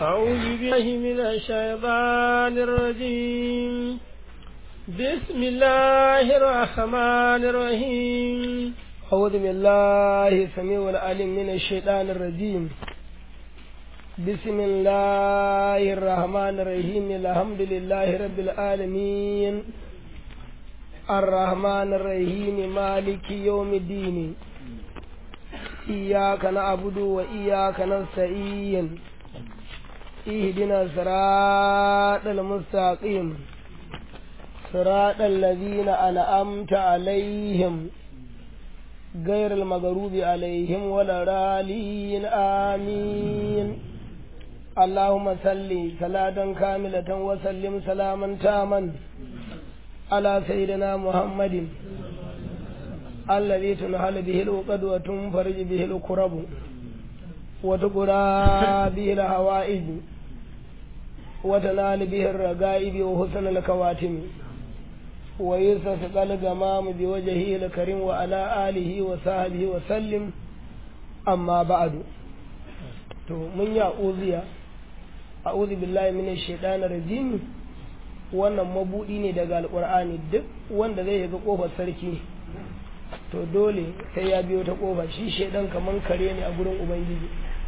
أعوذ بالله من الشيطان الرجيم بسم الله الرحمن الرحيم أعوذ بالله السميع العليم من الشيطان الرجيم بسم الله الرحمن الرحيم الحمد لله رب العالمين الرحمن الرحيم مالك يوم الدين إياك نعبد وإياك نستعين اهدنا الصراط المستقيم صراط الذين أنعمت عليهم غير المغروب عليهم ولا رالين آمين اللهم صل صلاة كاملة وسلم سلاما تاما على سيدنا محمد الذي تنهل به العقد وتنفرج به الكرب وتقرى به الهوائج وتنال به الرقائب وحسن الكواتم ويستسقى الغمام بوجهه الكريم وعلى آله وصحبه وسلم أما بعد to mun ya uziya a'udhu billahi minash shaitanir rajim wannan mabudi ne daga alqur'ani duk wanda zai ga kofar sarki to dole sai ya biyo ta kofa shi shaidan kaman kare ne a gurin ubangiji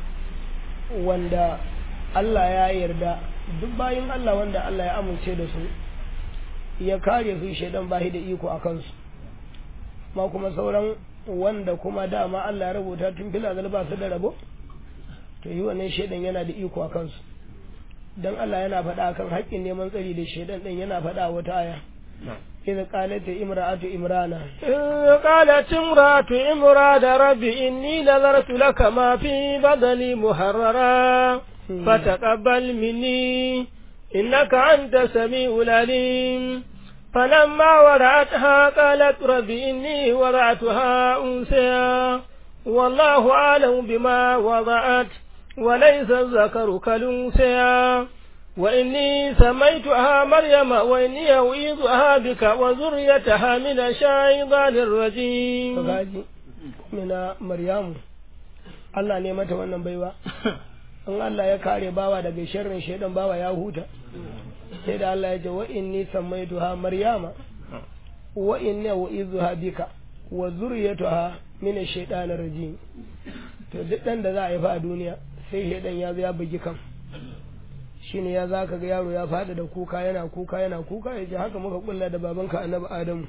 wanda Allah ya yarda duk bayin Allah wanda Allah ya amince da su ya kare su shaidan bahi da iko a kansu ma kuma sauran wanda kuma dama Allah ya rubuta tun fil azal ba su da rabo to yi wannan shaidan yana da iko a kansu dan Allah yana faɗa kan haƙƙin neman tsari da shaidan din yana faɗa wata aya إذ قالت امرأة إمرانا إذ قالت امرأة إمران ربي إني نذرت لك ما في بدني محررا فتقبل مني إنك أنت سميع العليم فلما ورعتها قالت رب إني ورعتها أنثى والله أعلم بما وضعت وليس الذكر كالأنثى وإني سميتها مريم وإني أعيذها بك وذريتها من الشيطان الرجيم من مريم Allah ne mata wannan baiwa in Allah ya kare bawa daga sharrin shaidan bawa ya huta sai da Allah ya ce wa inni sammaituha maryama wa inni u'izuha bika wa zurriyatuha min ash-shaytanir rajim to duk dan da za a yi fa a duniya sai shaidan ya zo ya bugi kan shine ya zaka ga yaro ya fada da kuka yana kuka yana kuka ya ce haka muka kulla da babanka annabi adamu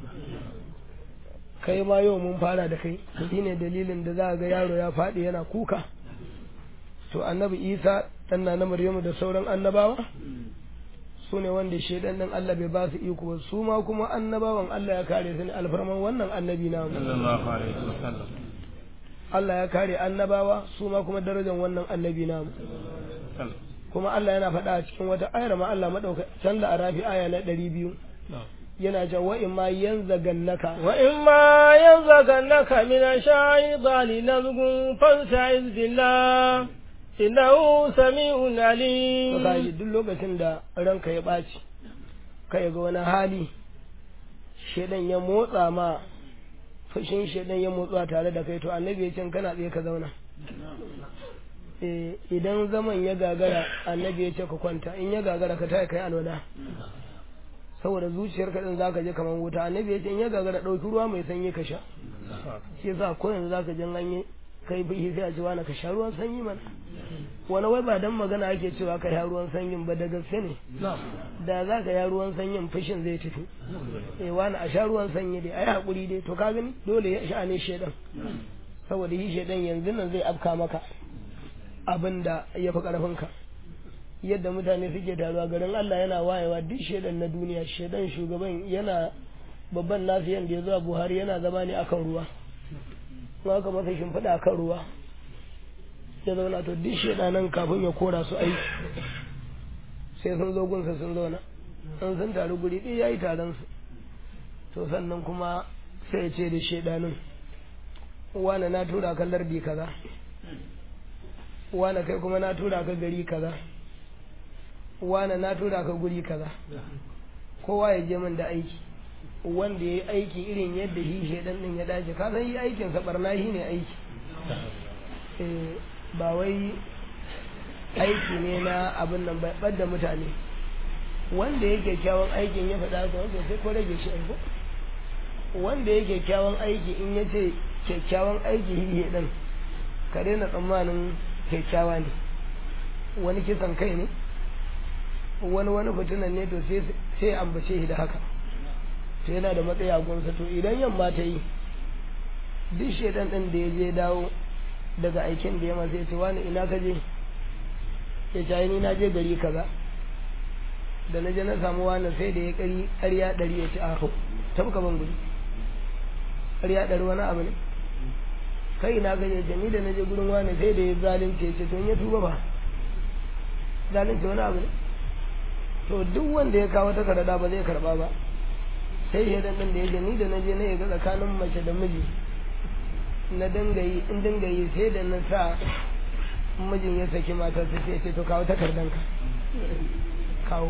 kai ma yau mun fara da kai shine dalilin da za ga yaro ya fadi yana kuka to annabi isa dan na maryamu da sauran annabawa su ne wanda shaidan din Allah bai ba su iko ba su ma kuma annabawan Allah ya kare su ne alfarman wannan annabi na sallallahu alaihi wasallam Allah ya kare annabawa su ma kuma darajar wannan annabi na kuma Allah yana faɗa a cikin wata ayar ma Allah madauka can da arafi aya na ɗari biyu yana ce wa in ma yanzagannaka wa in ma yanzagannaka min ash-shaytani nazghun fasta'iz billah innahu sami'un alim to kaji duk lokacin da ranka ya ɓaci kai ga wani hali shedan ya motsa ma fushin shedan ya motsa tare da kai to annabi ya ce kana tsaye ka zauna idan zaman ya gagara annabi ya ce ka kwanta in ya gagara ka taya kai alwala saboda zuciyar ka din zaka je kaman wuta annabi ya ce in ya gagara dauki ruwa mai sanyi ka sha shi yasa ko yanzu zaka jin ganye kai bihi sai a ce wani ka sha ruwan sanyi mana wani wai ba dan magana ake cewa ka sha ruwan sanyin ba da gaske ne da za ka sha ruwan sanyin fushin zai tafi eh wani a sha ruwan sanyi dai ai hakuri dai to ka gani dole ya sha ne shedan saboda shi shedan yanzu nan zai afka maka abin da ya fi ƙarfinka yadda mutane suke taruwa garin Allah yana wayewa duk shaidan na duniya shaidan shugaban yana babban nasu yadda ya zuwa buhari yana zama ne akan ruwa kuma aka masa shimfiɗa akan ruwa ya zauna to duk shaidanan kafin ya kora su aiki sai sun zo gunsa sun zauna an sun taru guri ɗaya ya yi taron su to sannan kuma sai ya ce da shaidanin wane na tura kan lardi kaza wane kai kuma na tura ka gari kaza wane na tura ka guri kaza kowa ya je min da aiki wanda ya yi aiki irin yadda shi shaidan din ya dace ka san yi aikin sa barna shi ne aiki ba wai aiki ne na abin nan bai da mutane wanda yake kyawun aikin ya faɗa ga wanda sai ko rage shi aiko wanda yake kyawun aiki in ya ce kyakkyawan aiki hihe ɗin ka daina tsammanin kyakkyawa ne wani kisan kai ne wani wani fitinan ne to sai ambace shi da haka to yana da matsayi a gunsa to idan yamma ta yi duk shaidan ɗin da ya je dawo daga aikin da ya masu ya ce wani ina ka je ya ce ni na je gari kaza da na je na samu wani sai da ya kari ƙarya ɗari ya ce a hau tabka ban gudu ƙarya ɗari wani abu ne kai ina ka je ce ni da na je gurin wani sai da ya zalunce ya ce to ya tuba ba zalunce wani abu ne to duk wanda ya kawo takarda ba zai karba ba sai ya dan da ya ce ni da na je na ya ga tsakanin mace da miji na dangayi in dangayi sai da na sa mijin ya saki matar sai ce to kawo takardanka kawo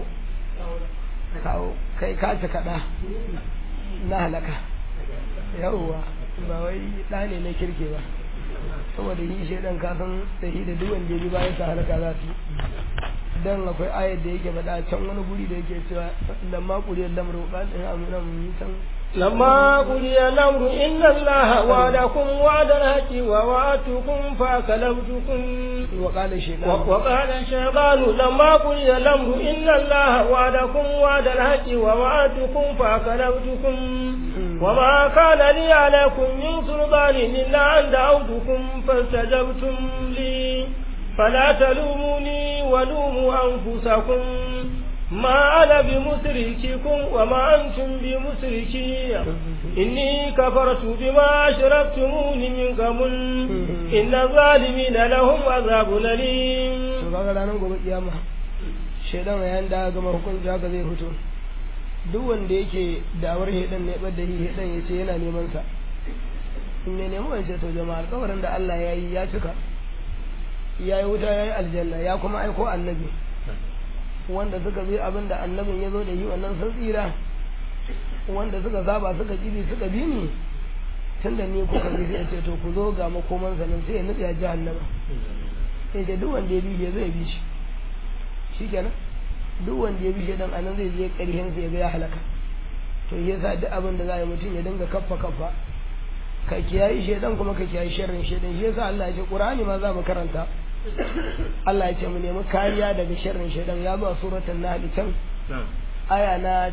kawo kai ka ci kaɗa na halaka yawwa ba wai ɗa ne na kirke ba saboda yi shaidan kasan da shi da duk wanda ya bi bayan sa halaka za su dan akwai ayar da yake faɗa can wani guri da yake cewa lamma kuriyar lamar ba ɗin amina mun can لما قضي الأمر إن الله وعدكم وعد الحق ووعدتكم فأكلفتكم وقال الشيطان وقال الشيطان لما قضي الأمر إن الله وعدكم وعد الحق ووعدتكم فأكلفتكم وما كان لي عليكم من سلطان إلا أن دعوتكم فاستجبتم لي فلا تلوموني ولوموا أنفسكم ما أنا بمسرككم وما أنتم بمسركي إني كفرت بما أشركتمون من قبل إن الظالمين لهم عذاب أليم to kaga ranar gobe kiyama shaidan yayin da gama hukunci haka zai fito duk wanda yake dawar hedan ne bada hi hedan ya ce yana neman sa in ne neman wance to jama'a alƙawarin da Allah ya yi ya cika ya yi wuta ya yi aljanna ya kuma aiko annabi wanda suka bi abin da annabin ya zo da yi wannan sun tsira wanda suka zaba suka kibi suka bi ni tun da ni kuka bi sai ce to ku zo ga makoman nan sai ya nutsa jahannama sai ce duk wanda ya bi shi zai bi shi shikenan duk wanda ya bi shi dan anan zai je ƙarshen sai ya ga ya halaka to yasa duk abin da za yi mutum ya dinga kaffa kaffa ka kiyayi shedan kuma ka kiyayi sharrin shedan shi yasa Allah ya ce Qur'ani ma za mu karanta Allah ya ce mu nemi kariya daga sharrin shaidan ya zo a suratul nahl can aya na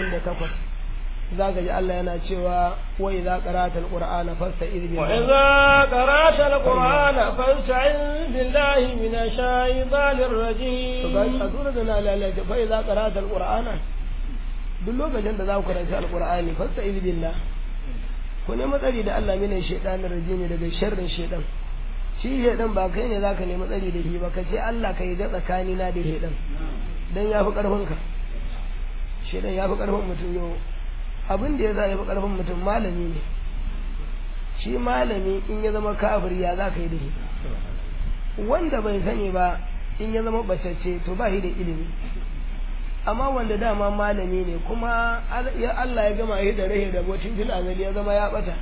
98 zaka ji Allah yana cewa wa idza qara'ta alqur'ana fasta'iz wa billahi idza qara'ta alqur'ana fasta'iz billahi minash shaitanir to rajim ga a suratul nahl Allah ya ce fa idza qara'ta alqur'ana duk lokacin da za ku karanta alqur'ani fasta'iz billahi ku nemi tsari da Allah mina shaitanir rajim daga sharrin shaidan shi shaidan ba kai ne zaka nemi tsari da shi ba ka ce Allah ka yi da tsakanina da shaidan dan ya fi ƙarfinka shaidan ya fi ƙarfin mutum yau abin da ya sa ya fi ƙarfin mutum malami ne shi malami in ya zama kafir ya za ka yi da shi wanda bai sani ba in ya zama bacacce to ba shi da ilimi amma wanda dama malami ne kuma ya Allah ya gama shi da rahe da botin fil azali ya zama ya bata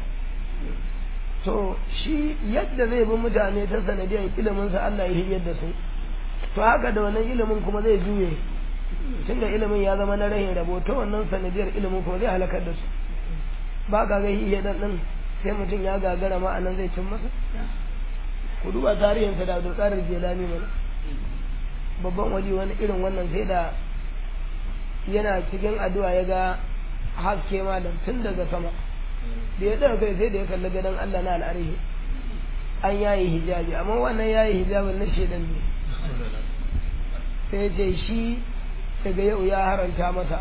to shi yadda zai bi mutane ta sanadiyar iliminsa Allah ya hiryar da su to haka da wannan ilimin kuma zai juye tunda ilimin ya zama na rahin rabo ta wannan sanadiyar ilimin kuma zai halakar da su ba ka ga hiye dan din sai mutum ya gagara ma anan zai cin masa ku duba tarihin sa da Abdul Qadir Jilani mana babban wali wani irin wannan sai da yana cikin addu'a ya ga haske malam tun daga sama da ya ɗaga kai sai da ya kalli gadon Allah na al'arihi an yayi hijabi amma wannan yayi hijabin na shedan ne sai ce shi daga yau ya haranta masa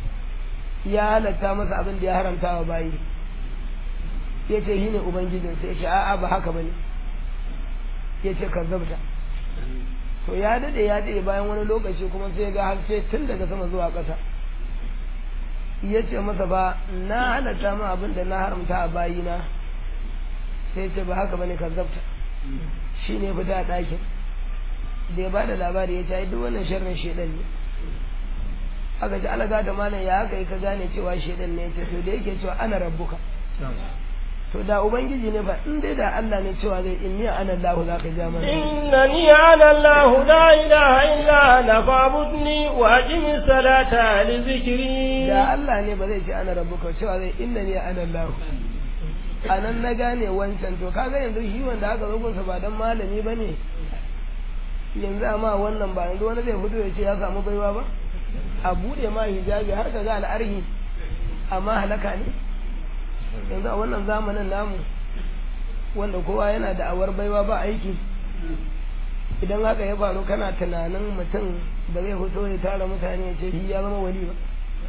ya halatta masa abin da ya haramta wa bayi ya ce shi ne ubangijin sai ce a'a ba haka bane ya ce ka zabta to ya dade ya dade bayan wani lokaci kuma sai ga haske tun daga sama zuwa ƙasa ya ce masa ba na halatta ma abin da na haramta a bayina sai ce ba haka bane kazzabta shi ne fita a ɗakin da ya bada labari ya ce duk wannan sharrin shedan ne aka ji alaga da malam ya haka ka gane cewa shedan ne ce to da yake cewa ana rabbuka to da ubangiji ne fa in dai da Allah ne cewa zai inni ana Allah za ka ja mana إنني أنا الله لا إله إلا أنا فاعبدني وأقم الصلاة لذكري da Allah ne ba zai ce ana rabbuka cewa zai inna ni ana Allah anan na gane wancan to kaga yanzu shi wanda aka zo gunsa ba dan malami bane yanzu amma wannan ba yanzu wani zai fito ya ce ya samu baiwa ba a bude ma hijabi har ka ga al'arhi amma halaka ne yanzu a wannan zamanin namu wanda kowa yana da awar baiwa ba aiki idan haka ya faru kana tunanin mutum da zai fito ya tara mutane ya ce shi ya zama wali ba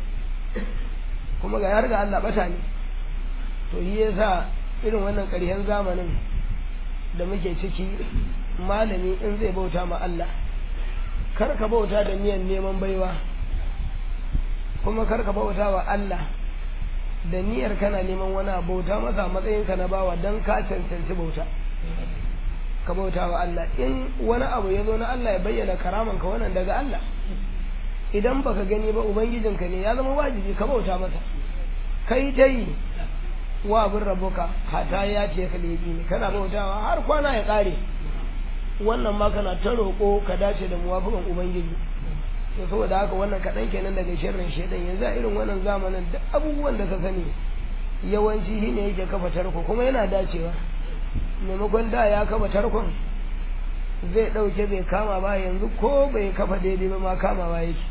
kuma ga har ga Allah bata ne to shi yasa irin wannan ƙarshen zamanin da muke ciki malami in zai bauta ma Allah kar ka bauta da niyan neman baiwa kuma kar ka bauta wa Allah da niyyar kana neman wani bauta masa matsayin ka na bawa dan ka cancanci bauta ka bauta wa Allah in wani abu ya zo na Allah ya bayyana karaman ka wannan daga Allah idan baka gani ba ubangijinka ne ya zama wajibi ka bauta masa kai dai wa abin rabuka hata ya ce ka lebi ne kana bautawa har kwana ya kare wannan ma kana ta roƙo ka dace da muwafiqan ubangiji to saboda haka wannan kaɗan kenan daga sharrin shaidan yanzu a irin wannan zamanin da abubuwan da ka sani yawanci shi ne yake kafa tarko kuma yana dacewa maimakon da ya kafa tarkon zai ɗauke bai kama ba yanzu ko bai kafa daidai ba ma kama ba yake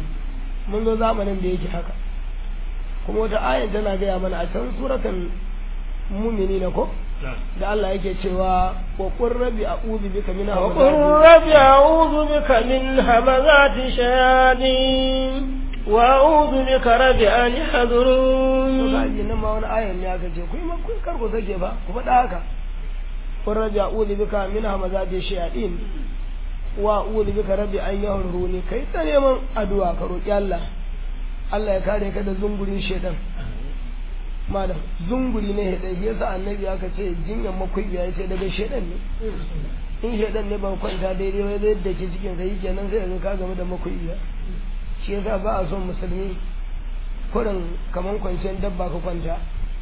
mun zo zamanin da yake haka kuma wata ayan tana gaya mana a can suratan mumini na ko da Allah yake cewa wa qur rabbi a'udhu bika min وقل رب أعوذ بك من همزات الشياطين وأعوذ بك رب أن to يحضرون kaji nan ma wani ayan ne aka ce ku yi kun kar ku sake ba ku faɗa haka qur rabbi a'udhu bika min hamazati shayatin wa a'udhu bika rabbi an yahduruni kai ta neman addu'a ka roki Allah Allah ya kare ka da zungurin shedan malam zunguri ne hedan shi yasa annabi aka ce jinyan makwai ya ce daga shedan ne in shedan ne ba kwanta daidai wai zai dake cikin sai kenan sai ga ka game da makwai shi yasa ba a son musulmi kurin kaman kwanciyar dabba ka kwanta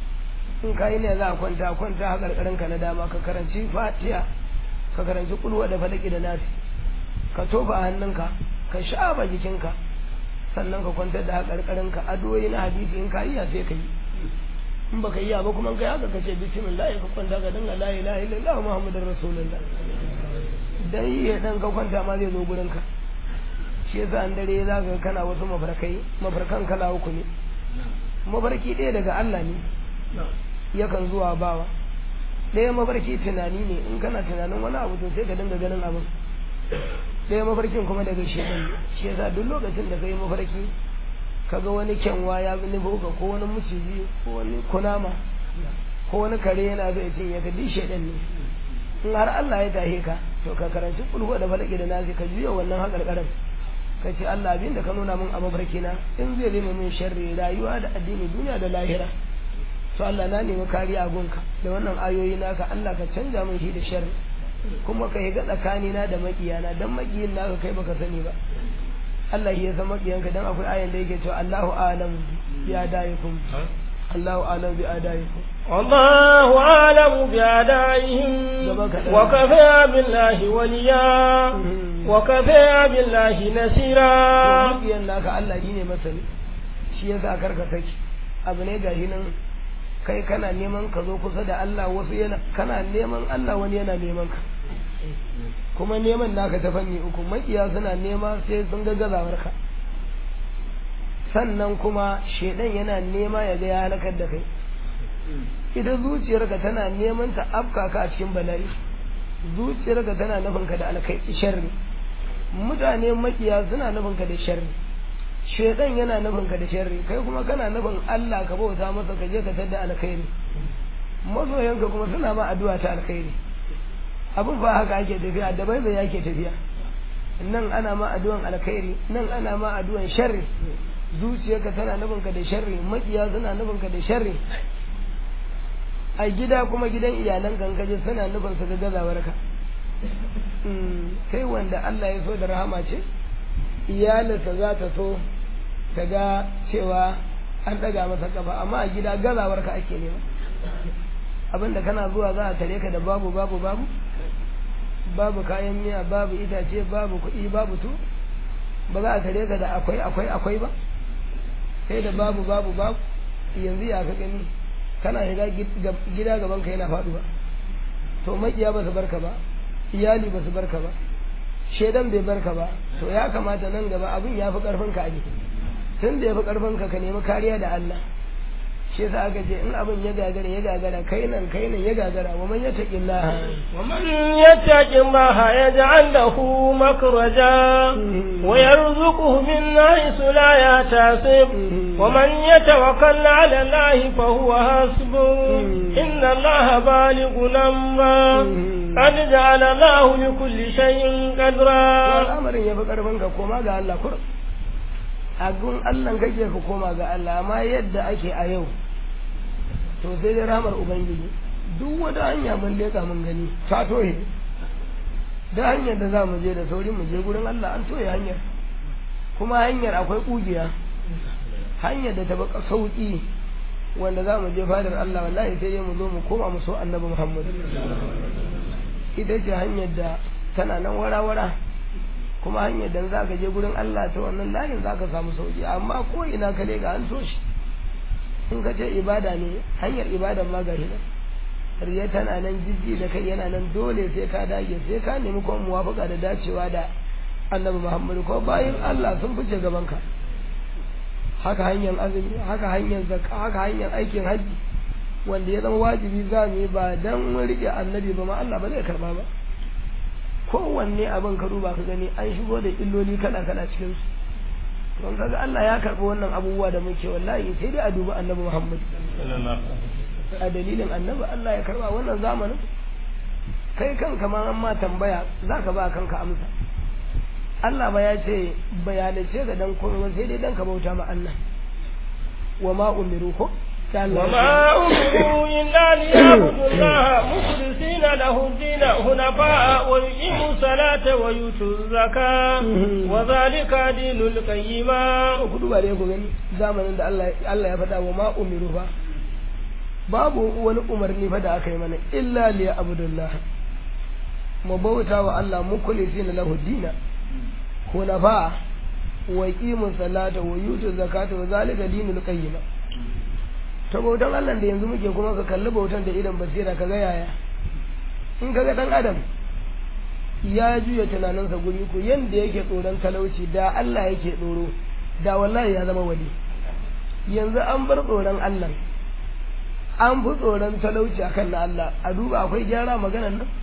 in ka yi ne za a kwanta kwanta a karkarin ka na dama ka karanci fatiha ka karanci kulwa da falaki da nasi ka tofa a hannunka ka shafa jikinka sannan ka kwantar da karkarin ka adoyi na hadisi in ka iya sai ka yi in baka iya ba kuma kai haka kace bismillah ka kwanta ka dinga la ilaha illallah muhammadur rasulullah dan yi dan ka kwanta ma zai zo gurin ka shi yasa an dare za ka kana wasu mafarkai mafarkan kala uku ne mafarki ɗaya daga Allah ne yakan zuwa bawa ɗaya mafarki tunani ne in kana tunanin wani abu to sai ka dinga ganin abin ɗaya mafarkin kuma daga shedan ne shi yasa duk lokacin da ka yi mafarki kaga wani kyanwa ya bi nufo ka ko wani maciji ko wani kunama ko wani kare yana zai cinye ka duk shedan ne in har Allah ya tahe ka to ka karanci kulhu da falaki da nasi ka juya wannan hakarkarin ka ce Allah abin da ka nuna min a mafarki na in zai zama min sharri rayuwa da addini duniya da lahira to Allah na nemi kariya gunka da wannan ayoyi naka Allah ka canja min shi da sharri kuma ka yi ga tsakanina da makiyana dan makiyin naka kai baka sani ba Allah ya san makiyanka dan akwai ayan da yake cewa Allahu a'lam bi adaikum Allahu a'lam bi adaikum والله أعلم بأعدائهم وكفى بالله وليا وكفى بالله نصيرا makiyan naka Allah shi ne masani shi yasa karka saki abu ne gashi nan kai kana neman ka zo kusa da Allah wasu yana kana neman Allah wani yana neman ka kuma neman naka ta fanni uku makiya suna nema sai sun ga gazawar ka sannan kuma shedan yana nema ya ga ya halakar da kai ita zuciyarka tana neman ta afka ka a cikin bala'i zuciyarka tana nufin ka da alkai sharri mutane makiya suna nufin ka da sharri shedan yana nufin ka da sharri kai kuma kana nufin Allah ka bauta masa ka je ka tada alkhairi masoyanka kuma suna ma addu'a ta alkhairi abin ba haka ake tafiya da bai bai yake tafiya nan ana ma addu'an alkhairi nan ana ma addu'an sharri zuciyarka tana nufin ka da sharri makiya suna nufin ka da sharri a gida kuma gidan iyalan kankaje suna nufin su ga gazawar ka kai wanda Allah ya so da rahama ce iyalinsa za ta so ta ga cewa an ɗaga masa kafa amma a gida gazawar ka ake nema abinda kana zuwa za a tare ka da babu babu babu babu kayan miya babu itace babu kuɗi babu to ba za a tare ka da akwai akwai akwai ba sai da babu babu babu yanzu ya ka gani kana shiga gida gaban ka yana faduwa to makiya ba su barka ba iyali ba su barka ba shedan bai barka ba to ya kamata nan gaba abin ya fi karfin ka ne tun da ya fi karfin ka ka nemi kariya da Allah shi yasa aka ce in abin ya gagara ya gagara kai nan kai nan ya gagara wa man yattaqi Allah wa man yattaqi Allah yaj'al lahu makhraja wa yarzuquhu min haythu la yahtasib wa man yatawakkal 'ala Allah fa huwa hasbuh inna Allah balighun amra qad ja'ala Allah li kulli shay'in qadra al'amarin ya fi karfin ka koma ga Allah kur a gun Allah kake ka koma ga Allah amma yadda ake a yau to sai dai ramar ubangiji duk wata hanya mun leka mun gani ta toye da hanyar da za mu je da sauri mu je gurin Allah an toye hanyar kuma hanyar akwai kugiya hanyar da ta baka sauki wanda za mu je fadar Allah wallahi sai dai mu zo mu koma mu so annabi Muhammad ita ce hanyar da tana nan wara-wara kuma hanyar da za ka je gurin Allah ta wannan layin za ka samu sauki amma ko ina ka ga an so shi in ka ce ibada ne hanyar ibadan ma gari nan riya tana nan jijji da kai yana nan dole sai ka dage sai ka nemi kuma muwafaka da dacewa da annabi Muhammad ko bayan Allah sun fice gaban ka haka hanyar azumi haka hanyar zakka haka hanyar aikin haji wanda ya zama wajibi za mu yi ba dan mun rike annabi ba ma Allah ba zai karba ba kowanne abin ka duba ka gani an shigo da illoli kala kala cikin su don kaga Allah ya karɓi wannan abubuwa da muke wallahi sai dai a dubi annabi Muhammad a dalilin annabi Allah ya karɓa wannan zamanin kai kanka ma an ma tambaya zaka ba kanka amsa Allah ba ya ce bayanace ga dan komai sai dai dan ka bauta ma Allah wa ma umiru ko وما أمروا إلا ليعبدوا الله مخلصين له الدين حنفاء ويقيموا الصلاة ويؤتوا الزكاة وذلك دين القيمة kudu ba dai ku gani zamanin da Allah ya faɗa wa ma umiru ba babu wani umarni fa da aka yi mana illa li abdullah mu bauta wa Allah mukhlisin lahu dina hunafa wa yuqimu salata wa yutu zakata wa zalika dinul qayyim ta bautan Allah da yanzu muke kuma ka kalli bautan da idan basira ka ga yaya in ka ga dan adam ya juya tunaninsa guri ku yanda yake tsoron talauci da Allah yake tsoro da wallahi ya zama wali yanzu an bar tsoron Allah an fi tsoron talauci akan na Allah a duba akwai gyara maganan nan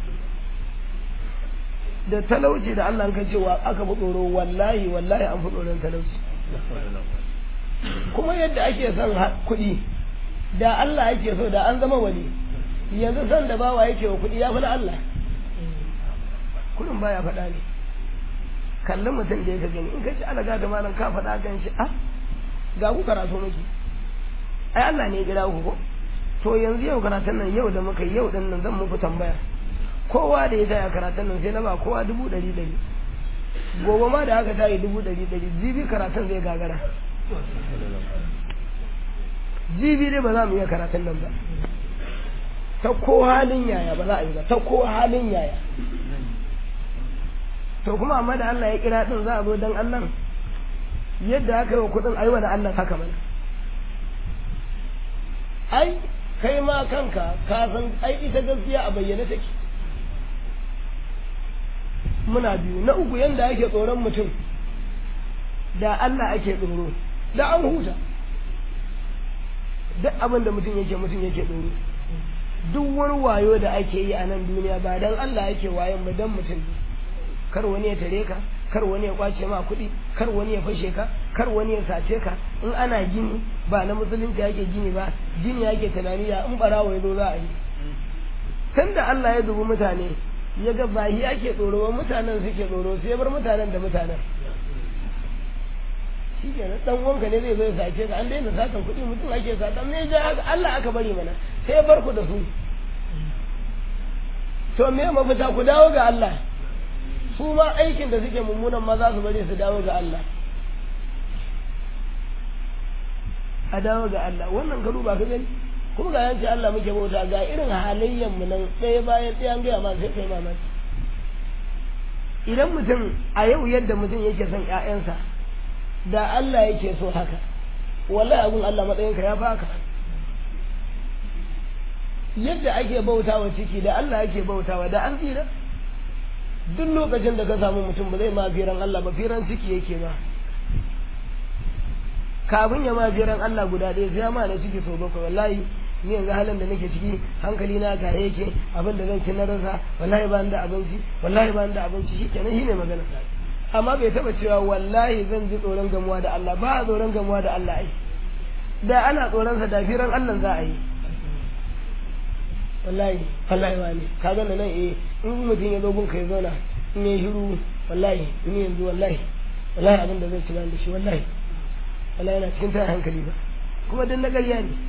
da talauci da Allah ka cewa aka fi tsoro wallahi wallahi an fi tsoron talauci kuma yadda ake son kuɗi da Allah yake so da an zama wali yanzu san da bawa yake wa kuɗi ya fi na Allah kuɗin baya faɗa ne kallon mutum da yake gani in ka ci alaga da malam ka faɗa kan shi ah ga ku karatu miki ai Allah ne ya kira ku ko to yanzu yau karatun nan yau da muka yau din nan zan muku tambaya kowa da ya taya karatun nan sai na ba kowa dubu ɗari ɗari gobe ma da aka tayi dubu ɗari ɗari jibi karatun zai gagara jibi dai ba za mu iya karatun nan ba ta ko halin yaya ba za a yi ba ta ko halin yaya to kuma amma da Allah ya kira din za a zo dan Allah yadda aka yi wa kudin aiwa da Allah haka mana ai kai ma kanka ka san ai ita gaskiya a bayyane take muna biyu na uku yanda ake tsoron mutum da Allah ake tsoro da an huta duk abin da mutum yake mutum yake tsoro duk wani wayo da ake yi a nan duniya ba dan Allah yake wayon ba dan mutum kar wani ya tare ka kar wani ya kwace ma kuɗi kar wani ya fashe ka kar wani ya sace ka in ana gini ba na musulunci yake gini ba gini yake tunani ya in barawo ya zo za a yi tunda Allah ya dubi mutane ya ga ba shi ake tsoro ba mutanen suke tsoro sai bar mutanen da mutanen shi ke nan dan uwanka ne zai zo ya sace ka an daina satan kuɗi mutum ake sata me ja Allah aka bari mana sai bar ku da su to me mafita ku dawo ga Allah su ma aikin da suke mummunan ma za su bari su dawo ga Allah a dawo ga Allah wannan garu ba ka gani kuma ga yanci Allah muke bauta ga irin halayyan mu nan ɗaya bayan ɗaya an gaya ma sai kai mamaki idan mutum a yau yadda mutum yake son ƴaƴansa da Allah yake so haka wallahi abun Allah matsayinka ya baka yadda ake bautawa ciki da Allah ake bautawa da an tsira duk lokacin da ka samu mutum ba zai ma firan Allah ba firan ciki yake ba kafin ya ma firan Allah guda ɗaya sai ya ma na ciki sau bakwai wallahi ni yanzu halin da nake ciki hankali na ga yake abin da zan ci na rasa wallahi ba da abinci wallahi ba da abinci shi kenan shi ne magana amma bai taba cewa wallahi zan ji tsoron gamuwa da Allah ba a tsoron gamuwa da Allah ai da ana tsoron sa da firan Allah za a yi wallahi wallahi wani ka ga nan eh in mutum ya zo gun kai zauna in ya shiru wallahi ni yanzu wallahi wallahi abin da zan ci da shi wallahi wallahi yana cikin tayin hankali ba kuma dan na ƙarya ne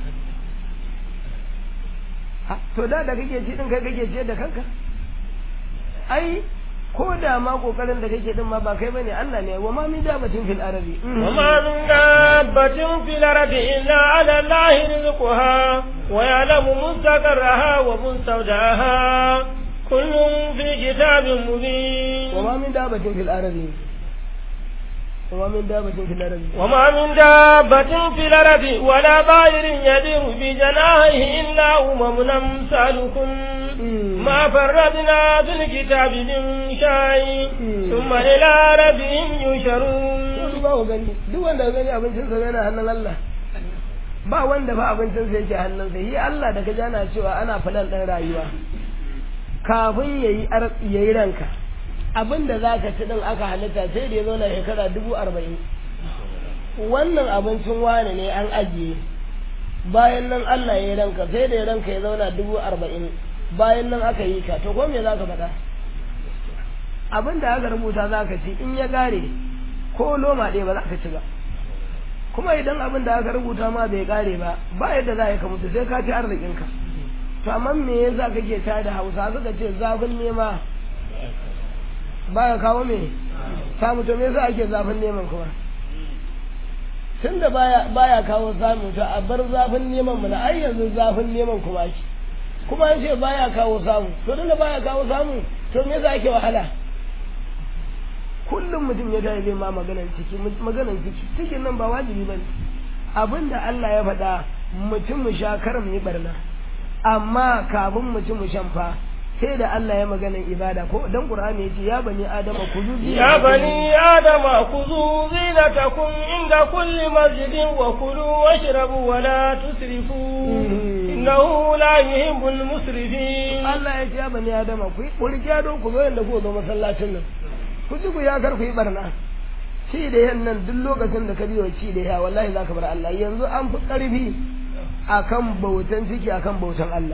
to da da kake ci din kai kake ciyar da kanka ai ko da ma kokarin da kake din ma ba kai bane Allah ne wa ma min dabatin fil arabi wa ma min dabatin fil arabi illa ala Allah rizquha wa ya'lamu mustaqarraha wa mustawdaha kullun fi kitabin mubin wa ma min dabatin fil arabi وما من دابة في الأرض وما من دابة في الأرض ولا طائر يدير بجناحه إلا أمم أمثالكم ما فرطنا في الكتاب من شيء ثم إلى ربهم يشرون duk wanda gani abincinsa yana hannun Allah ba wanda fa abincinsa yake hannunsa shi Allah da ka jana cewa ana falan ɗan rayuwa kafin ya yi ranka abin da za ka ci ɗin aka halitta sai da ya zo na shekara dubu arba'in wannan abincin wane ne an ajiye bayan nan Allah ya yi ranka sai da ya ranka ya zauna dubu arba'in bayan nan aka yi ka to ko me za ka faɗa abin da aka rubuta za ka ci in ya gare ko loma ɗaya ba za ka ci ba kuma idan abin da aka rubuta ma bai gare ba ba yadda za ka mutu sai ka ci arzikinka to amma me yasa kake ta da hausa suka ce zafin nema baya kawo me samu to me yasa ake zafin neman kuma tunda baya baya kawo samu to a bar zafin neman mu na ai yanzu zafin neman kuma ake kuma an ce baya kawo samu to tunda baya kawo samu to me yasa ake wahala kullum mutum ya tafi zai ma maganan ciki maganan ciki cikin nan ba wajibi bane abinda Allah ya faɗa mutum mu sha kar mu yi barna amma kafin mutum mu shan fa sai da Allah ya maganan ibada ko dan Qur'ani yace ya bani adama kuzu ya bani adama kuzu zinatakum inda kulli masjidin wa kulu washrabu wa la tusrifu innahu la yuhibbul musrifin Allah ya ce ya bani adama ku kurkiya don ku zo yanda ku zo masallacin nan ku ji ku ya kar ku yi barna ci da yan nan duk lokacin da ka biyo ci da ya wallahi zaka bar Allah yanzu an fi karfi akan bautan ciki akan bautan Allah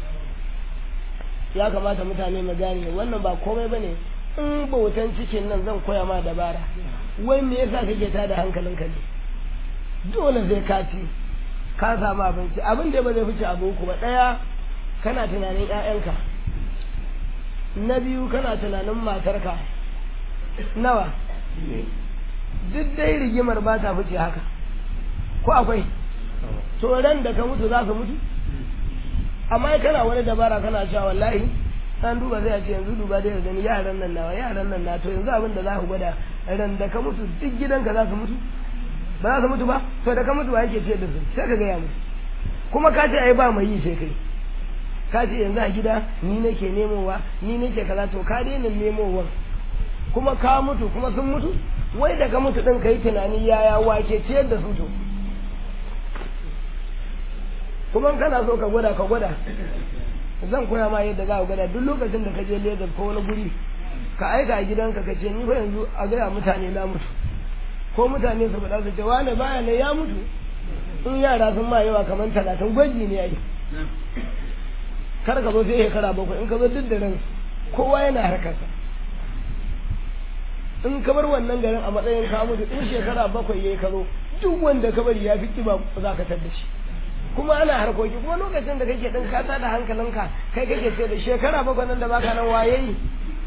ya kamata mutane mu gane wannan ba komai bane in bautan cikin nan zan koya ma dabara wai me yasa kake tada hankalinka ne dole zai ka ci ka samu abinci abin da ba zai fice abu ku ba daya kana tunanin ƴaƴanka na biyu kana tunanin matarka nawa duk dai rigimar ba ta fice haka ko akwai to ran da ka mutu za ka mutu amma kana wani dabara kana cewa wallahi an duba zai ce yanzu duba dai gani yaran nan nawa yaran nan na to yanzu abin da za ku gwada ran da ka mutu duk gidanka za su mutu ba za su mutu ba to da ka mutu ba yake ce da su sai ka gaya musu kuma ka ce ai ba mai yi sai kai ka ce yanzu a gida ni nake nemowa ni nake kaza to ka daina nemowa kuma ka mutu kuma sun mutu wai da ka mutu din kai tunani yaya wake ciyar da su to kuma kana so ka gwada ka gwada zan koya ma yadda za ka gwada duk lokacin da ka je Lagos ko wani guri ka aika a gidanka ka ce ni fa yanzu a gaya mutane na mutu ko mutane su faɗa su ce wane baya ne ya mutu in yara sun ma yawa kamar talatin gwaji ne ai kar ka zo sai shekara bakwai in ka zo duk da ran kowa yana harkarsa in ka bar wannan garin a matsayin ka mutu in shekara bakwai yayi ka zo duk wanda ka bari ya fi kiba za ka tar da shi kuma ana harkoki kuma lokacin da kake din ka da hankalinka kai kake ce da shekara bakwai nan da baka nan waye yi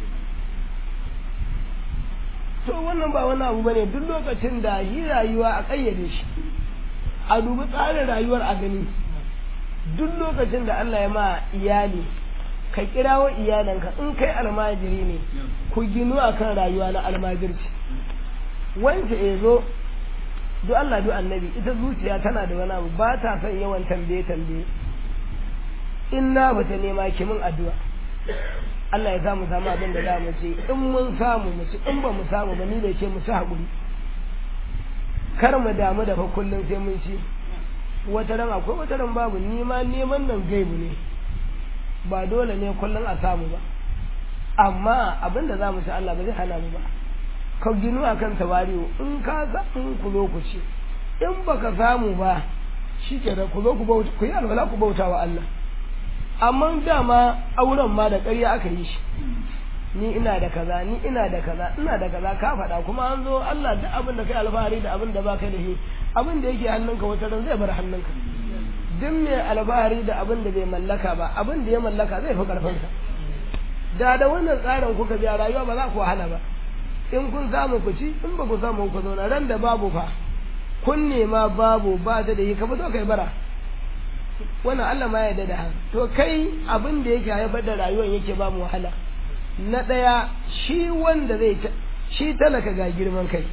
to wannan ba wani abu bane duk lokacin da yi rayuwa a kayyade shi a dubi tsarin rayuwar a gani duk lokacin da Allah ya ma iyali ka kirawo iyalanka in kai almajiri ne ku ginu akan rayuwa na almajirci wanda ya zo duk Allah duk annabi ita zuciya tana da wani abu ba ta son yawan tambaye tambaye in na bata nema ki min addu'a Allah ya sa mu samu abin da za mu ce in mun samu mu ci in ba mu samu ba ni da ce mu ci haƙuri kar mu damu da fa kullum sai mun ci wata ran akwai wata ran babu ni ma neman nan gaibu ne ba dole ne kullum a samu ba amma abin da za mu ci Allah ba zai hana mu ba ka ginu akan tawari'u in ka in ku zo ku ci in baka samu ba shi ke da ku zo ku bauta ku yi alwala ku bauta wa Allah amma dama auren ma da ƙarya aka yi shi ni ina da kaza ni ina da kaza ina da kaza ka faɗa kuma an zo Allah da abin da kai alfahari da abin da baka da shi abin da yake hannunka wata ran zai bar hannunka duk mai alfahari da abin da bai mallaka ba abin da ya mallaka zai fi karfinsa da da wannan tsarin kuka biya rayuwa ba za ku wahala ba in kun samu ku ci in ba ku samu ku zauna ran da babu fa kun nema babu ba da da yi ka fito kai bara wannan Allah ma ya da haka to kai abin da yake haifar da rayuwar yake ba mu wahala na ɗaya shi wanda zai shi talaka ga girman kai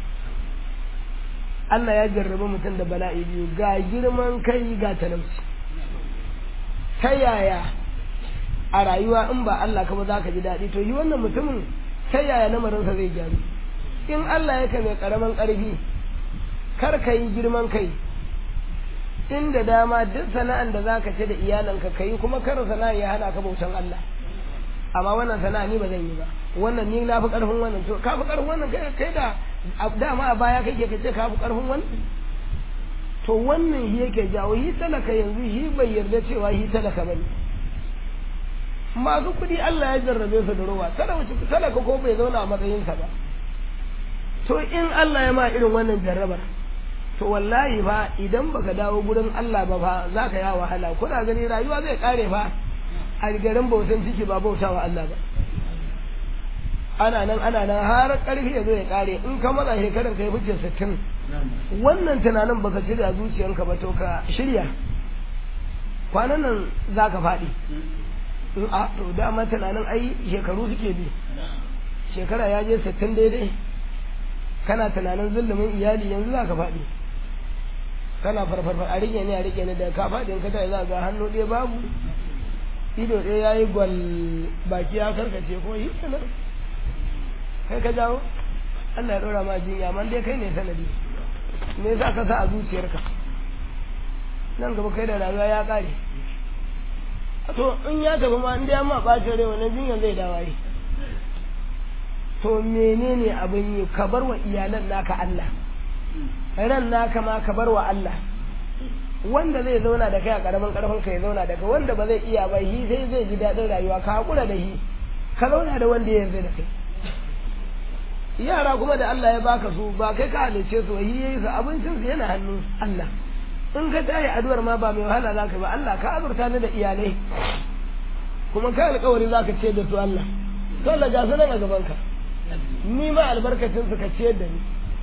Allah ya jarraba mutum da bala'i biyu ga girman kai ga talauci ta yaya a rayuwa in ba Allah ka ba za ka ji daɗi to yi wannan mutumin ta yaya lamarinsa zai gyaru in Allah ya mai karamin ƙarfi kar ka yi girman kai inda dama duk sana'an da za ka ce da iyalanka ka yi kuma kar sana'a ya hana ka bautan Allah amma wannan sana'a ni ba zan yi ba wannan ni na fi ƙarfin wannan to ka fi ƙarfin wannan kai kai da dama a baya kake ka ce ka fi ƙarfin wannan to wannan shi yake jawo shi talaka yanzu shi bai yarda cewa shi talaka bane masu kuɗi Allah ya jarrabe su da ruwa talaka ko bai zauna a matsayinsa ba to in Allah ya ma irin wannan jarrabar to wallahi fa idan baka dawo gurin Allah ba fa za ka yi wahala kuna gani rayuwa zai kare fa a garin bautan ciki ba bautawa Allah ba ana nan ana nan har karfi ya zo ya kare in ka maza shekaran kai fice sittin wannan tunanin baka shirya zuciyanka ba to ka shirya kwanan nan za ka faɗi in a to dama tunanin ai shekaru suke bi shekara ya je sittin daidai kana tunanin zulumin iyali yanzu za ka faɗi kana farfarfar a rike ne a rike ne da ka faɗi in ka tayi za ga hannu ɗaya babu ido ɗaya ya yi gwal baki ya karkace ko yi sanar kai ka jawo Allah ya ɗora ma jinya amma dai kai ne sanadi me yasa ka sa a zuciyarka nan gaba kai da rayuwa ya ƙare to in ya tafi ma in dai ma ɓacin rai wannan jinyar zai dawaye to menene abin yi ka bar wa iyalan naka Allah ran naka ma ka bar wa Allah wanda zai zauna da kai a karamin karfin ka ya zauna da kai wanda ba zai iya ba shi sai zai ji daɗin rayuwa ka hakura da shi ka zauna da wanda ya yarda da kai yara kuma da Allah ya baka su ba kai ka halice su shi yayi su abincin su yana hannun Allah in ka tayi addu'ar ma ba mai wahala zaka ba Allah ka azurta ni da iyalai kuma ka alƙawari zaka ce da su Allah to Allah ga sanan a gaban ka ni ma albarkacin su ka ciyar da ni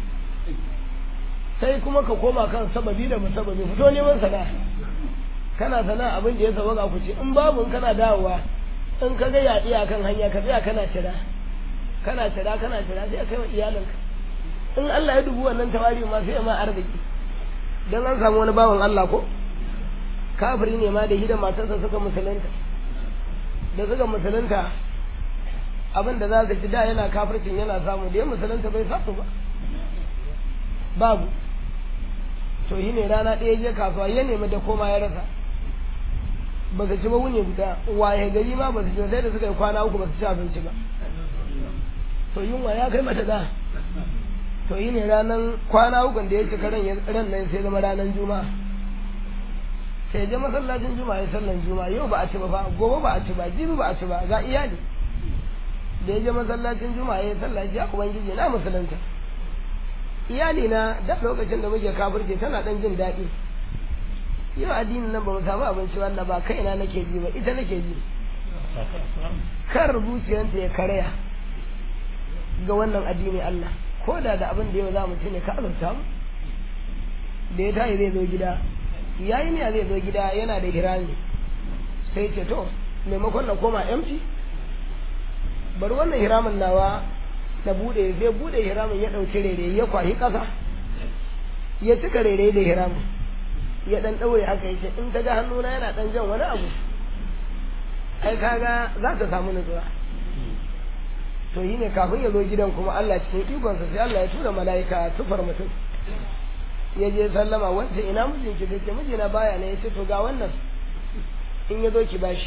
sai kuma ka koma kan sababi da musababi fito neman sana'a kana sana'a abin da ya saba ku ce in babu kana dawowa in ka ga yaɗi a kan hanya ka tsaya kana cira kana cira kana cira sai kai wa iyalinka in Allah ya dubu wannan tawari ma sai ma arziki dan an samu wani bawan Allah ko kafiri ne ma da hida matarsa suka musulunta da suka musulunta abin da za ka ji da yana kafircin yana samu da ya musulunta bai samu ba babu to shi ne rana ɗaya je kasuwa ya nemi da koma ya rasa ba su ci ba wuni guda waye gari ma ba su ci sai da suka yi kwana uku ba su ci abinci ba to yunwa ya kai mata da to yi ne ranar kwana uku da ya ci ran ran nan sai zama ranar juma'a sai je masallacin juma'a ya sallan juma'a yau ba a ci ba fa gobe ba a ci ba jibi ba a ci ba ga iyali da ya je masallacin juma'a ya sallaci ya ubangiji na musulunta iyali na da lokacin da muke kafirce tana dan jin daɗi yau addinin nan ba mu samu abinci wannan ba kaina nake ji ba ita nake ji kar zuciyarta ya karaya ga wannan addini Allah ko da da abin da yau za mu ci ne ka azurta mu da ya tayi zai zo gida yayi ne zai zo gida yana da hirami sai ce to maimakon na koma empty bari wannan hiramin nawa na bude zai bude hiramin ya dauki rere ya kwahi kasa ya cika rere da hiramin ya dan daure haka yake in ta ga hannuna yana dan jan wani abu ai kaga za ta samu nutsuwa to yi ne kafin ya zo gidan kuma Allah cikin ikonsa sai Allah ya tura mala'ika tufar mutum ya je sallama wancan ina mijinki da ke mijina baya ne ya ce to ga wannan in ya zo ki bashi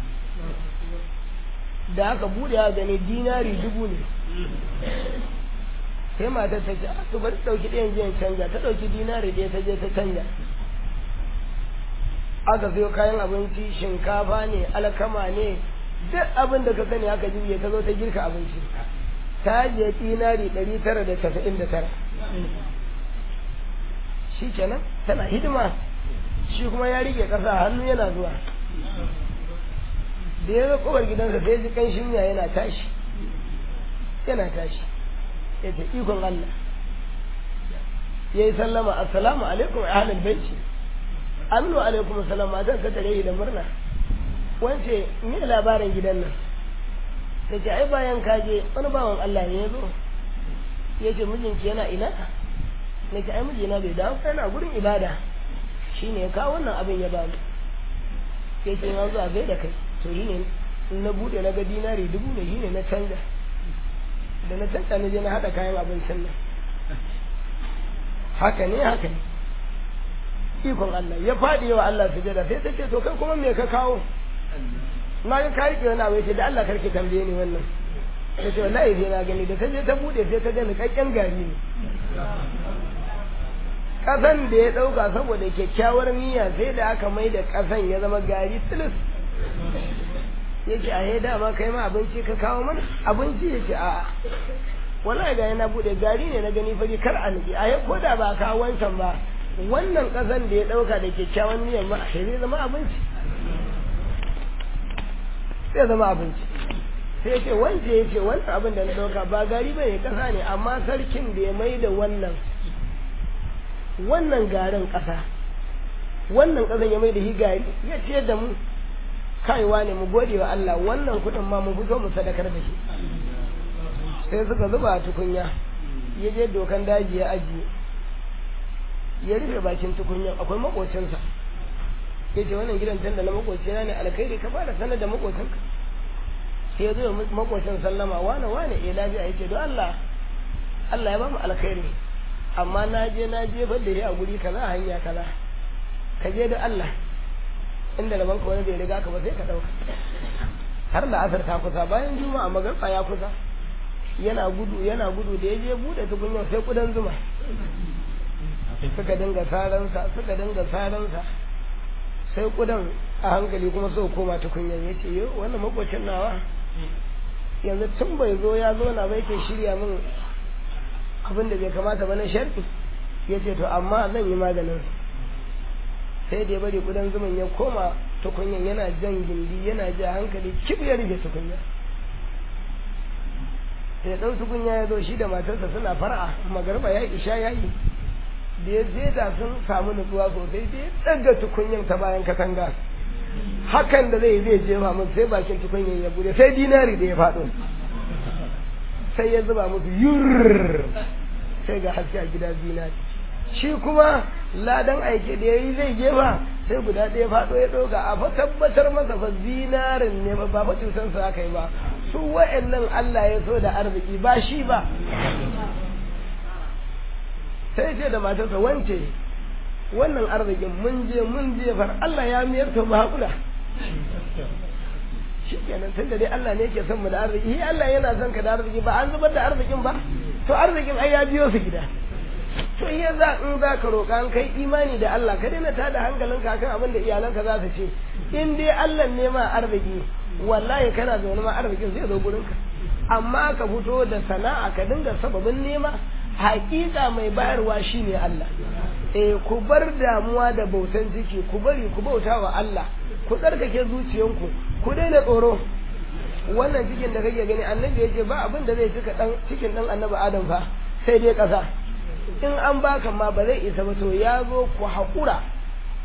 da aka bude ya gani dinari dubu ne sai matar ta ce a to bari ɗauki ɗayan jiyan canja ta ɗauki dinari ɗaya ta je ta canja aka sayo kayan abinci shinkafa ne alkama ne duk abin da ka sani aka jirge ta zo ta girka abinci ta je dinari ɗari tara da tasa'in da tara shi kenan tana hidima shi kuma ya rike ƙasa hannu yana zuwa da ya zo kowar gidansa sai ji ƙanshin miya yana tashi yana tashi ya ce ikon Allah ya yi sallama assalamu alaikum ahlul baiti aminu alaikum salam matan ta tare da murna wance me labarin gidan nan ta ce ai bayan kaje wani bawan Allah ne ya zo ya ce mijinki yana ina na ce ai mijina bai dawo yana gurin ibada shine ya kawo wannan abin ya bani ya ce na zuwa gai da kai to yi ne na bude na ga dinari dubu da yi ne na canza da na canza na je na haɗa kayan abincin nan haka ne haka ne ikon Allah ya faɗi wa Allah sujada sai ta ce to kai kuma me ka kawo na ga ka rike wani abu ya ce da Allah karki tambaye ni wannan ta ce wallahi sai na gani da ta je ta bude sai ta ga niƙaƙƙen gari ne ƙasan da ya ɗauka saboda kyakkyawar niyya sai da aka mai da ƙasan ya zama gari tilis ya ce a dama kai ma abinci ka kawo mana abinci ya ce a'a wallahi ga yana bude gari ne na gani fari kar a nufi a ko da ba kawo wancan ba wannan ƙasan da ya ɗauka da kyakkyawan niyyar ma zai zama abinci zai zama abinci sai ce wance ya ce wannan abin da na ɗauka ba gari ba ne ƙasa ne amma sarkin da ya mai da wannan wannan garin ƙasa wannan ƙasan ya mai da shi gari ya ce da mu kaiwa ne mu gode wa Allah wannan kuɗin ma mu fito mu sadakar da shi sai suka zuba a tukunya ya je dokan daji ya ajiye ya rufe bakin tukunya akwai makocinsa ya ce wannan gidan tun da na makocina ne alkhairi ka fara sanar da makocinka sai ya zo makocin sallama wane wane eh lafiya ya ce don Allah Allah ya ba mu alkhairi amma na je na jefar da shi a guri kaza hanya kaza ka je da Allah inda da banka wani bai riga ka ba sai ka dauka har da asar ta kusa bayan juma'a magarfa ya kusa yana gudu yana gudu da ya je bude tukunyar sai kudan zuma suka dinga saransa suka dinga saransa sai kudan a hankali kuma so koma tukunyar ya ce yo wannan makwacin nawa yanzu tun bai zo ya zo na bai ke shirya min abin da bai kamata ba na sharfi ya ce to amma zan yi maganin sai da ya bari kudan zuman ya koma tukunyar yana jan gindi yana ja hankali kib ya rufe tukunyar sai ɗan tukunya ya zo shi da matarsa suna fara magarba ya isha ya yi da ya zeta sun samu nutsuwa sosai sai ɗaga tukunyan ta bayan katanga hakan da zai zai jefa mun sai bakin tukunyan ya bude sai dinari da ya faɗo sai ya zuba musu yurr sai ga haske a gida zinari shi kuma ladan aike da ya yi zai jefa sai guda ɗaya faɗo ya ɗauka a fa tabbatar masa fa zinarin ne ba fa cutansa aka yi ba su wa'annan Allah ya so da arziki ba shi ba sai ce da matarsa wance wannan arzikin mun je mun je far Allah ya miyar ta mu haƙura shi kenan tun da dai Allah ne ke son mu da arziki shi Allah yana son ka da arziki ba an zubar da arzikin ba to arzikin ai ya biyo su gida to iya za in za ka roƙa an kai imani da Allah ka daina tada hankalinka kan abin da iyalanka za su ce in dai Allah ne ma arziki wallahi kana zaune ma arzikin zai zo gurinka amma ka fito da sana'a ka dinga sababin nema hakika mai bayarwa shine Allah eh ku bar damuwa da bautan ciki ku bari ku bauta wa Allah ku tsarkake zuciyanku ku daina tsoro wannan cikin da kake gani annabi ya ce ba abin da zai cika dan cikin dan annabi Adam fa sai dai kasa in an baka ma ba zai isa ba to ya zo ku haƙura ku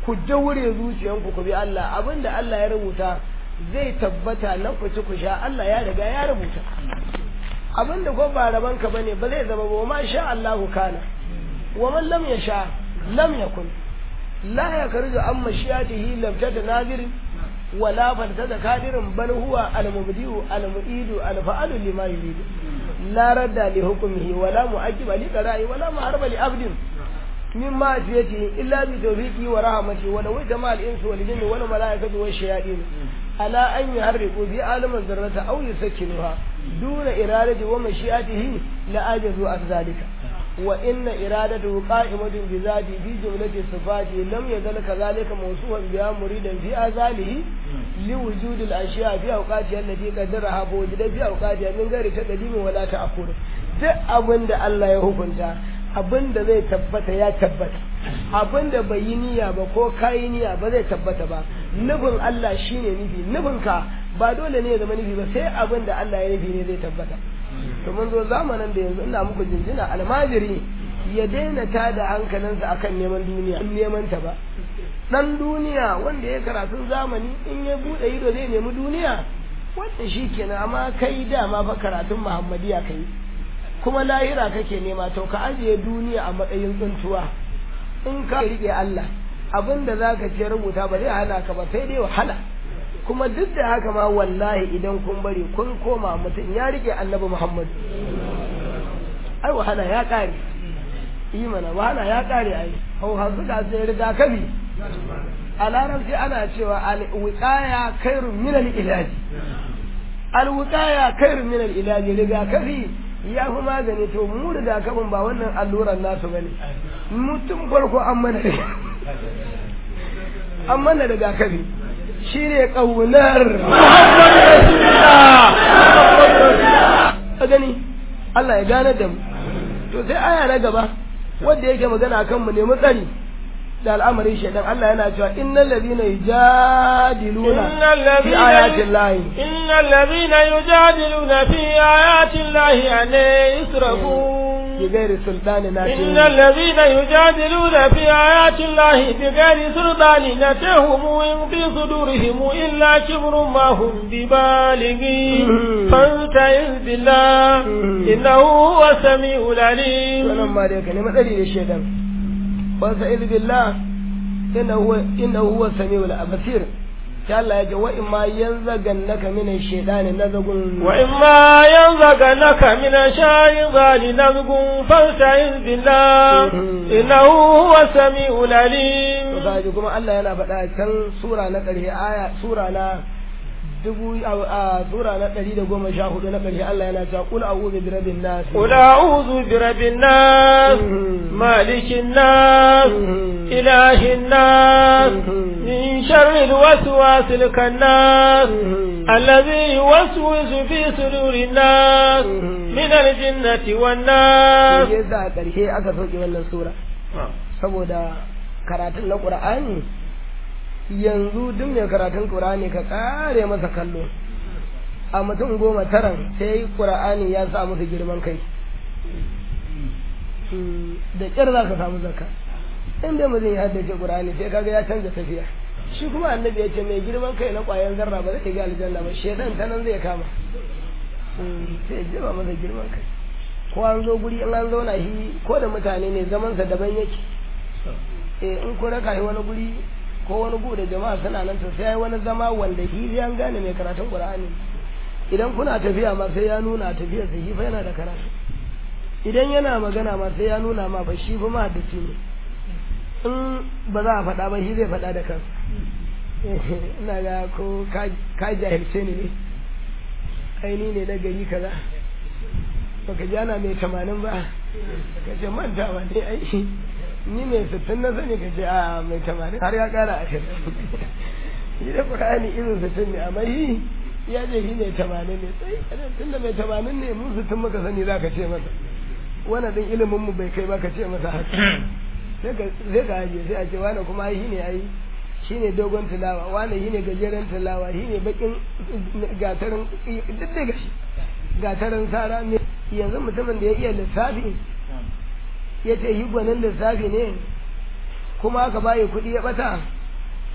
ku daure zuciyanku ku bi Allah abinda Allah ya rubuta zai tabbata na ku ci ku sha Allah ya riga ya rubuta abinda ko ba raban ka bane ba zai zama ba ma sha Allahu kana wa man lam yasha lam yakun la yakhruju an mashiyatihi lam tatanadir wala faltada kadirin bal huwa al-mubdi'u al-mu'idu al-fa'alu lima yuridu la radda li hukmihi wala mu'aqqiba li qara'i wala muharba li abdin min ma'siyatihi illa bi tawfiqi wa rahmatihi wa law jama'a al-insu wal jinni wal mala'ikatu wash shayatin ala an yuharriqu bi alamin dharrata aw yusakkinuha duna iradati wa mashi'atihi la ajazu an zalika wa inna iradatu qa'imatun bi zati fi jumlati sifati lam yazal kadhalika mawsuufan biha muridan fi azalihi li wujudi al-ashya fi awqati allati qaddaraha fa wujida fi awqati min ghairi taqdim wala ta'khur duk abinda Allah ya hukunta abinda zai tabbata ya tabbata abinda bai yi niyya ba ko kai niyya ba zai tabbata ba nufin Allah shine nufi nufin ka ba dole ne ya zama nufi ba sai abinda Allah ya nufi ne zai tabbata to mun zo zamanin da yanzu ina muku jinjina almajiri ya daina tada hankalinsa akan neman duniya neman ta ba dan duniya wanda ya karatun zamani in ya bude ido zai nemi duniya wanda shi kenan amma kai dama fa karatun muhammadiya kai kuma lahira kake nema to ka ajiye duniya a matsayin tsuntuwa in ka rike Allah abinda zaka ce rubuta ba zai hana ka ba sai dai wahala kuma duk da haka ma wallahi idan kun bari kun koma mutum ya rike annabi Muhammad ai wahala ya kare yi mana wahala ya kare ai hau hanzu ga sai riga kabi a larabci ana cewa alwiqaya khairun min al-ilaji alwiqaya khairun min al-ilaji rigakafi ya fi magani to mu rigakafin ba wannan alluran nasu bane mutum farko an mana an mana rigakafi shi ne ƙaunar Muhammad Rasulullah. A gani, Allah ya gane da mu. To sai aya na gaba, wanda yake magana kan mu nemi tsari da al'amarin shaidan Allah yana cewa innal ladina yujadiluna fi ayatin lahi innal ladina yujadiluna fi ayatin lahi an yusrafun بغير سلطان ناتهم إن الذين يجادلون في آيات الله بغير سلطان نتهم إن في صدورهم إلا كبر ما هم ببالغين فاستعذ بالله إنه هو السميع العليم ولما ذلك كلمة دليل الشيطان فاستعذ بالله إنه هو إنه هو السميع البصير sai Allah ya ce wa imma yanzagannaka min ash-shaytani nazghun wa imma yanzagannaka min ash-shaytani nazghun fasta'iz billah innahu huwa samiul alim to kaji kuma Allah yana faɗa can sura na ƙarshe aya sura na dubu a sura na ɗari da goma sha hudu na ƙarshe Allah yana cewa kul a'udhu bi rabbin nas qul a'udhu bi rabbin nas malikin nas ilahin nas min sharri الوسواس الكناس الذي يوسوس في صدور الناس من الجنة والناس yasa a ƙarshe aka soke wannan sura saboda karatun na ƙur'ani yanzu duk mai karatun ƙur'ani ka ƙare masa kallo a mutum goma taran sai ƙur'ani ya sa musu girman kai da ƙyar za ka samu zakka in dai mutum ya haddace ƙur'ani sai kaga ya canza tafiya shi kuma annabi ya ce mai girman kai na ƙwayan zarra ba zai ga aljanna ba shedan ta nan zai kama sai jima masa girman kai ko an zo guri in an zauna shi ko da mutane ne zamansa daban yake eh in ko raka shi wani guri ko wani gu da jama'a suna nan to sai wani zama wanda shi an gane mai karatun qur'ani idan kuna tafiya ma sai ya nuna tafiyar sa shi fa yana da karatu idan yana magana ma sai ya nuna ma ba shi fa ma haddace ne in ba za a faɗa ba shi zai faɗa da kansa ina ga ko ka jahilce ne ne aini ne na gari kaza baka ji ana mai tamanin ba ka ce mantawa ne ai ni mai sittin na sani ka ce a mai tamanin har ya kara ashirin shi da ƙur'ani irin sittin ne amma shi ya ce shi mai tamanin ne sai tun da mai tamanin ne mu sittin muka sani za ka ce masa wannan din ilimin mu bai kai ba ka ce masa haka sai ka ajiye sai a ce wani kuma ai shi ne ai shi ne dogon tilawa wani shi ne gajeren tilawa shi ne bakin gatarin duk da gashi gatarin sara ne yanzu mutumin da ya iya lissafi ya ce shi gwanin lissafi ne kuma aka bayi kuɗi ya ɓata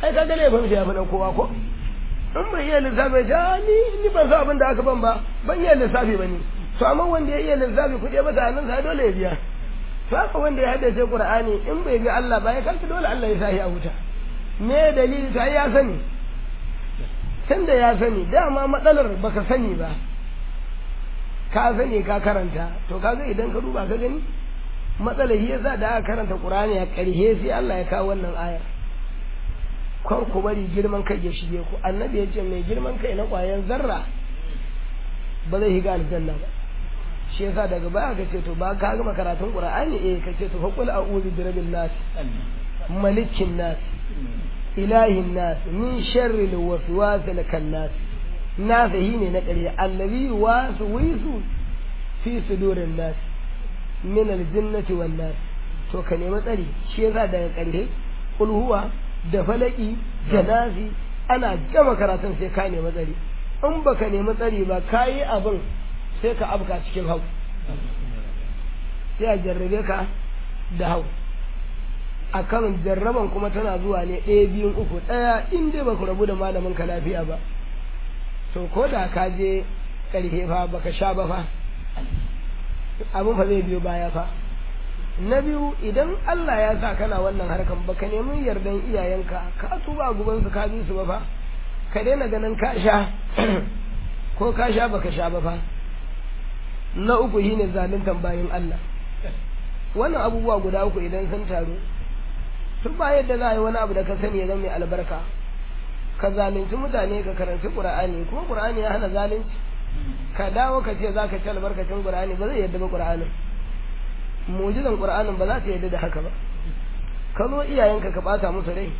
ai ka ga laifin ya fi na kowa ko in bai iya lissafi ya ni ni ban san abin da aka ban ba ban iya lissafi ba ni to amma wanda ya iya lissafi kuɗi ba ta hannun sa dole ya biya to haka wanda ya haddace qur'ani in bai bi Allah ba ya kanka dole Allah ya sahi a wuta me dalili ta ya sani tunda ya sani dama matsalar baka sani ba ka sani ka karanta to kaga idan ka duba ka gani matsalar shi yasa da aka karanta qur'ani a ƙarshe sai Allah ya kawo wannan ayar kar ku bari girman kai ya shige ku annabi ya ce mai girman kai na ƙwayan zarra ba zai higa aljanna ba shi yasa daga baya ka ce to ba ka gama karatun qur'ani eh ka ce to fa qul a'udhu bi rabbil nas malikin nas ilahin nas min sharri alwaswas alkannas nas ne na ƙarya allazi wasu wisu fi sudurin nas min aljinnati wan nas to ka nemi tsari shi yasa daga ƙarshe qul huwa da falaki da nasi ana gama karatun sai ka nemi tsari in baka nemi tsari ba ka yi abin sai ka abka cikin hau sai a jarrabe ka da hau a kan jarraban kuma tana zuwa ne ɗaya biyun uku ɗaya in dai baka rabu da malamin ka lafiya ba to ko da ka je ƙarfe fa baka sha ba fa abin fa zai biyo baya fa na biyu idan Allah ya sa kana wannan harkan baka nemi yardan iyayenka ka tuba guban su ka bi su ba fa ka daina ganin ka sha ko ka sha baka sha ba fa na uku shine zaluntan bayin Allah wannan abubuwa guda uku idan sun taru tun ba yadda za a yi wani abu da ka sani ya zama mai albarka ka zalunci mutane ka karanci qur'ani kuma qur'ani ya hana zalunci ka dawo ka ce za ka ci albarkacin qur'ani ba zai yadda ba qur'anin mujizan qur'anin ba za ta yadda da haka ba ka zo iyayenka ka bata musu rai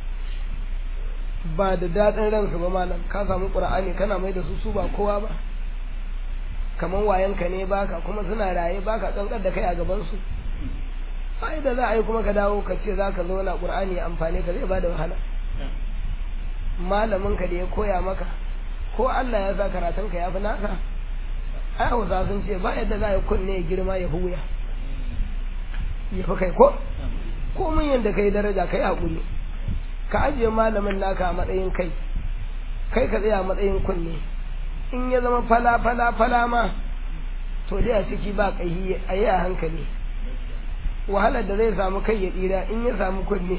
ba da daɗin ransu ba malam ka samu qur'ani kana mai da su su ba kowa ba kaman wayanka ne baka kuma suna raye baka kankar da kai a gaban su ai da za a yi kuma ka dawo ka ce za ka zo na qur'ani amfani ka zai bada wahala malamin ka da ya koya maka ko Allah ya sa karatun ka ya fi naka ai hausa sun ce ba yadda za a yi kunne ya girma ya huya ya fi kai ko ko mun yadda kai daraja kai haƙuri ka ajiye malamin naka a matsayin kai kai ka tsaya a matsayin kunne in ya zama fala fala fala ma to dai a ciki ba kai a yi a hankali wahalar da zai samu kai ya tsira in ya samu kunne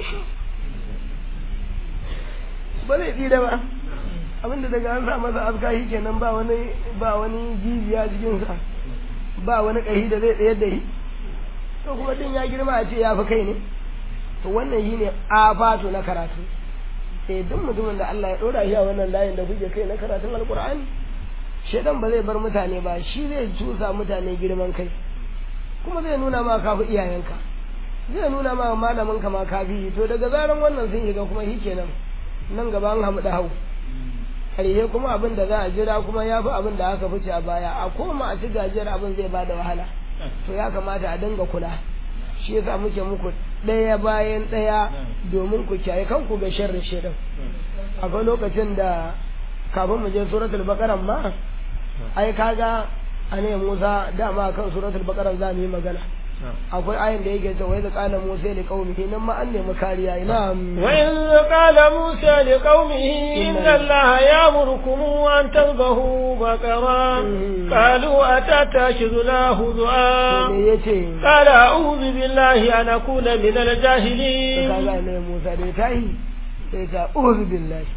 ba zai tsira ba abinda daga an sa masa aska shi kenan ba wani ba wani jijiya cikinsa ba wani ƙahi da zai tsayar da shi to kuma din ya girma a ce ya fi kai ne to wannan shi ne afatu na karatu sai duk mutumin da Allah ya ɗora shi a wannan layin da kuke kai na karatun alkur'ani shedan ba zai bar mutane ba shi zai cusa mutane girman kai kuma zai nuna ma kafi iyayenka zai nuna ma malamin ka ma kafi to daga zaran wannan sun ga kuma shi kenan nan gaba an hamu da hau ƙarshe kuma abin da za a jira kuma ya fi abin da aka fice a baya a koma a ci gajiyar abin zai ba da wahala to ya kamata a dinga kula shi yasa muke muku ɗaya bayan ɗaya domin ku kiyaye kanku ga sharrin shedan akwai lokacin da kafin mu je suratul baqara ma ai kaga ane Musa dama kan suratul baqara za mu yi magana akwai ayin da yake cewa idza qala Musa li qaumihi nan ma an nemi kariya ina wa idza qala Musa li qaumihi inna Allaha ya'murukum an tadhbahu baqara qalu atatashiduna huzwa me yace qala a'udhu billahi an akuna min al-jahilin kaga ne Musa da tayi sai ta a'udhu billahi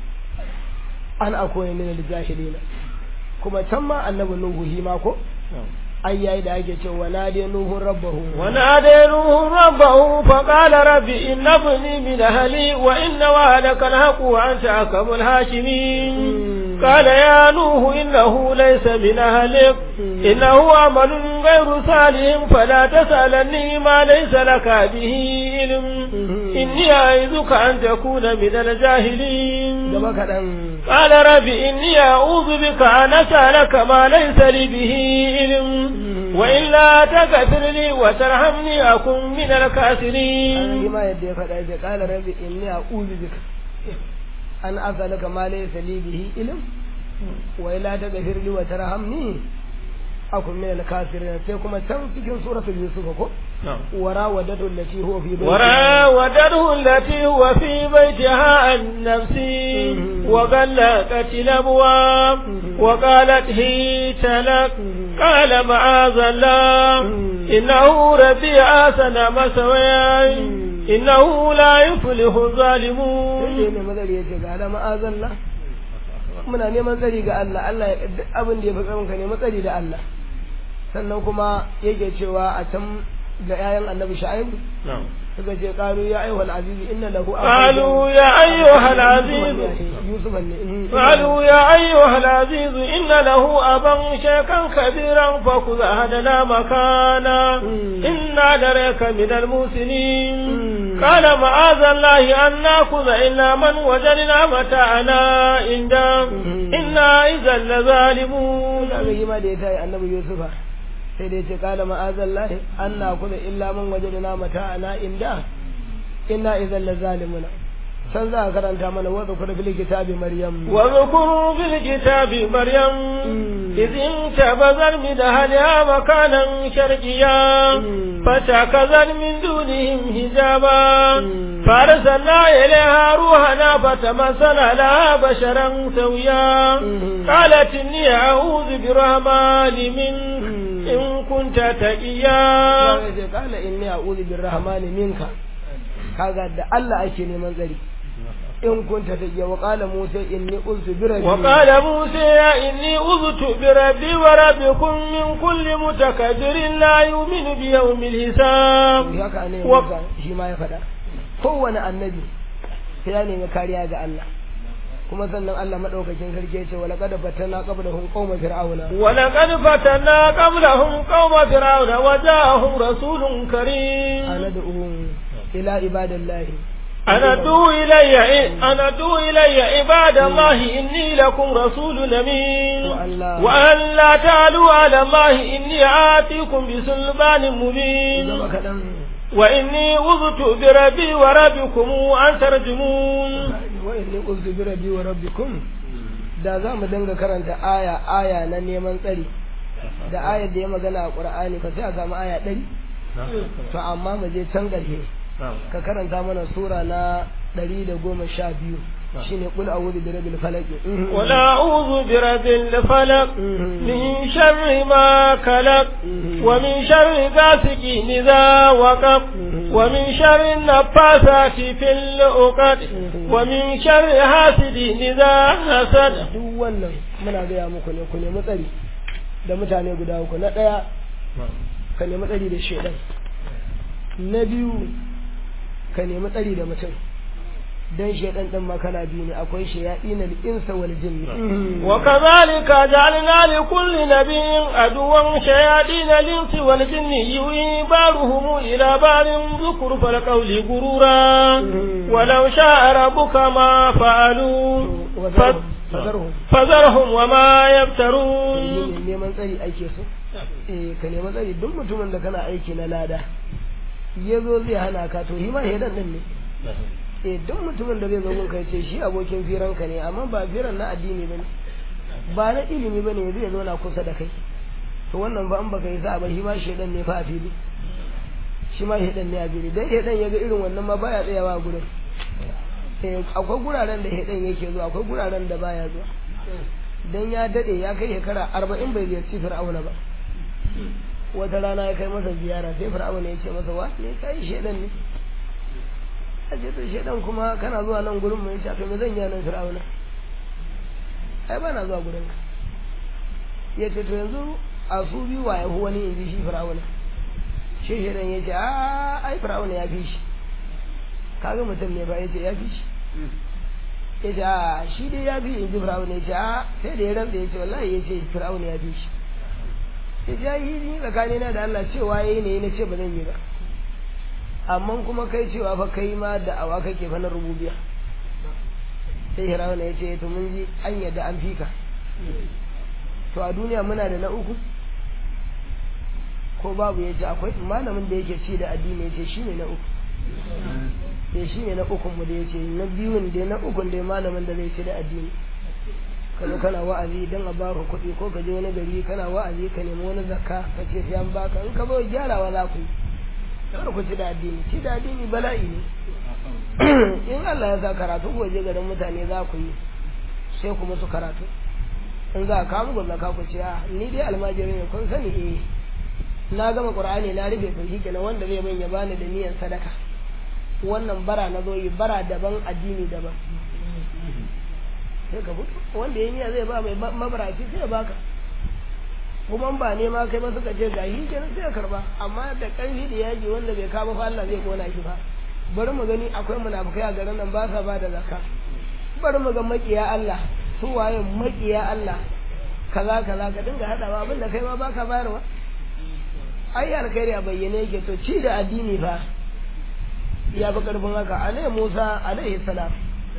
an akuna min al-jahilin kuma can ma annabi Nuhu hi ma ko ai yayi da ake cewa na dai nuhu rabbahu wa na dai nuhu rabbahu fa qala rabbi inna ibni min ahli wa inna wa'adaka al-haqq wa anta akamul hakimin qala ya nuhu innahu laysa min ahlik innahu amalun ghayru salih fala tasalanni ma laysa laka bihi ilm inni a'izuka an takuna min al-jahilin gaba kadan قال رب إني أعوذ بك أن أسألك ما ليس لي به علم وإلا تغفر لي وترحمني أكن من الكافرين ما يدي فدا قال رب إني أعوذ بك أن أسألك ما ليس لي به علم وإلا تغفر لي وترحمني akun min al-kafirin sai kuma can cikin suratul yusuf ko وراودته التي هو في بيتها وراودته التي هو في بيتها عن نفسي وغلقت الابواب وقالت هيت لك قال معاذ الله انه ربي احسن مثواي انه لا يفلح الظالمون ne mazari yace ga ala ma'azallah muna neman tsari ga Allah Allah ya duk abin da ya fi ka ne matsari da Allah sannan kuma yake cewa a can ga 'ya'yan annabi shu'aibu suka ce qalu ya ayyuhal aziz inna lahu qalu ya ayyuhal aziz yusuf ne qalu ya ayyuhal aziz inna lahu aban shakan kabiran fa khudh hadana makana inna daraka min al muslimin qala ma'adha allahi an nakhudha illa man wajadna mata'ana inda inna idhan la zalimun kaga yi ma da ya tayi annabi yusufa sai dai ce kala ma'azallahi an na kuma illa man waje da mata ana inda inna idan la zalimuna san za a karanta mana wadda kuma fil kitabi maryam wa zukuru fil kitabi maryam idin tabazar min ahliha makanan sharqiyya fatakazar min dunihim hijaba فارسلنا إليها روحنا فتمثل لها بشرا سويا قالت إني أعوذ برحمن منك in kunta taqiya qala inni a'udhu birrahmani minka kaga da Allah ake neman tsari in kunta taqiya wa qala musa inni uztu bi rabbi wa qala musa inni uztu bi rabbi wa rabbikum min kulli mutakabbirin la yu'minu bi yawmil hisab haka ne shi ma ya faɗa kowane annabi sai ya nemi kariya ga Allah kuma sannan Allah madaukakin sarki ya ce wala qad fatanna qablahum qauma fir'auna wala qad fatanna qablahum qauma fir'auna wa ja'ahum rasulun karim anad'u ila ibadillahi أندعو إلي أندعو إلي عباد الله إني لكم رسول أمين وأن لا تعلوا على الله إني آتيكم بسلطان مبين وإني أذت بربي وربكم أن ترجمون وإني أذت بربي وربكم da za mu dinga karanta aya aya na neman tsari da ayar da ya magana a ƙur'ani ka sai a samu aya ɗari to amma mu je can ƙarshe ka karanta mana sura na ɗari da goma sha biyu shine qul a'udhu bi rabbil falaq qul a'udhu bi rabbil falaq min sharri ma khalaq wa min sharri ghasiqin idha waqab wa min sharri nafathati fil 'uqad wa min sharri hasidin idha hasad duk wannan muna ga muku ne ku nemi tsari da mutane guda uku na daya ka nemi tsari da shedan na biyu ka nemi tsari da mutum dan shaidan din ma kana biyu ne akwai shayatin al-insa wal jinni wa kadhalika ja'alna li kulli nabiyyin aduwan shayatin al-insi wal jinni yuhi baruhum ila barin dhukru fal qawli gurura walau sha'a rabbuka ma fa'alu fazarhum wa ma yaftarun neman tsari ake so eh ka neman tsari duk mutumin da kana aiki na lada yazo zai hana ka to hima shaidan din ne eh duk mutumin da zai zo gun kai ce shi abokin firanka ne amma ba firan na addini bane ba na ilimi bane zai zo na kusa da kai to wannan ba an baka yi sa ba shi ma shedan ne fa a fili shi ma shedan ne a fili dan shedan ya ga irin wannan ma baya tsayawa a gurin eh akwai guraren da shedan yake zuwa akwai guraren da baya zuwa dan ya dade ya kai shekara 40 bai ziyarci fir'auna ba wata rana ya kai masa ziyara sai fir'auna ya ce masa wa ne kai shedan ne a ce to shedan kuma kana zuwa nan gurin mai shafe me zan yi nan fir'auna ai ba na zuwa gurin ka ya ce to yanzu a su biyu wa yahu wani in ji shi fir'auna shi shedan ya ce a ai fir'auna ya fi shi kaga mutum ne ba ya ce ya fi shi ya ce a shi dai ya fi in ji fir'auna ya ce a sai da ya rantsa ya ce wallahi ya ce fir'auna ya fi shi ya ce ya yi ni tsakanina da Allah cewa ya yi ne na ce ba zan yi ba amma kuma kai cewa fa kai ma da awa kake fa na rububiya sai hirawuna ya ce to mun ji an yadda an fika to a duniya muna da na uku ko babu ya ce akwai malamin da yake ci da addini ya ce shi ne na uku ya shi ne na ukun mu da ya ce na biyun da na ukun da malamin da zai ci da addini ka zo kana wa'azi don a baka kuɗi ko ka je wani gari kana wa'azi ka nemi wani zakka ka ce sai an baka in ka zo gyarawa za ku yi kar ku ci da addini ci da addini bala'i ne in Allah ya sa karatu ku je garin mutane za ku yi sai ku musu karatu in za ka muku zakka ku ce a ni dai almajiri ne kun sani eh na gama qur'ani na rufe to shikenan wanda zai ban ya bani da niyyar sadaka wannan bara na zo yi bara daban addini daban sai ka fito wanda ya niyya zai ba mai mabaraci sai ya baka kuma ba ne ma kai ba suka ce ga shi kenan sai ya karba amma da ƙarfi da yaji wanda bai kama fa Allah zai kona shi ba bari mu gani akwai munafukai a garin nan ba sa ba da zakka bari mu ga makiya Allah su waye makiya Allah kaza kaza ka dinga hadawa abinda kai ma baka bayarwa ai alkhairi a bayyane yake to ci da addini fa ya fi karfin haka alai Musa alaihi salam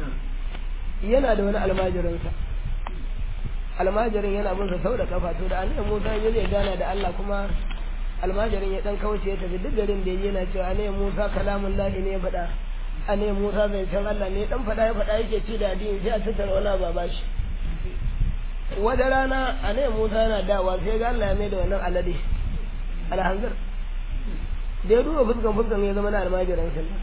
yana da wani almajirinsa almajirin yana bin sa sau da kafa to da annabi Musa ya zai gana da Allah kuma almajirin ya dan kauce ya tafi duk garin da yana cewa annabi Musa kalamun lahi ne ya faɗa annabi Musa zai san Allah ne dan faɗa ya faɗa yake ci da addini sai a tattara wani baba shi wata rana annabi Musa yana dawa sai ga Allah ya mai da wannan alade alhanzar da ya duba fuskan fuskan ya zama na almajirin sallah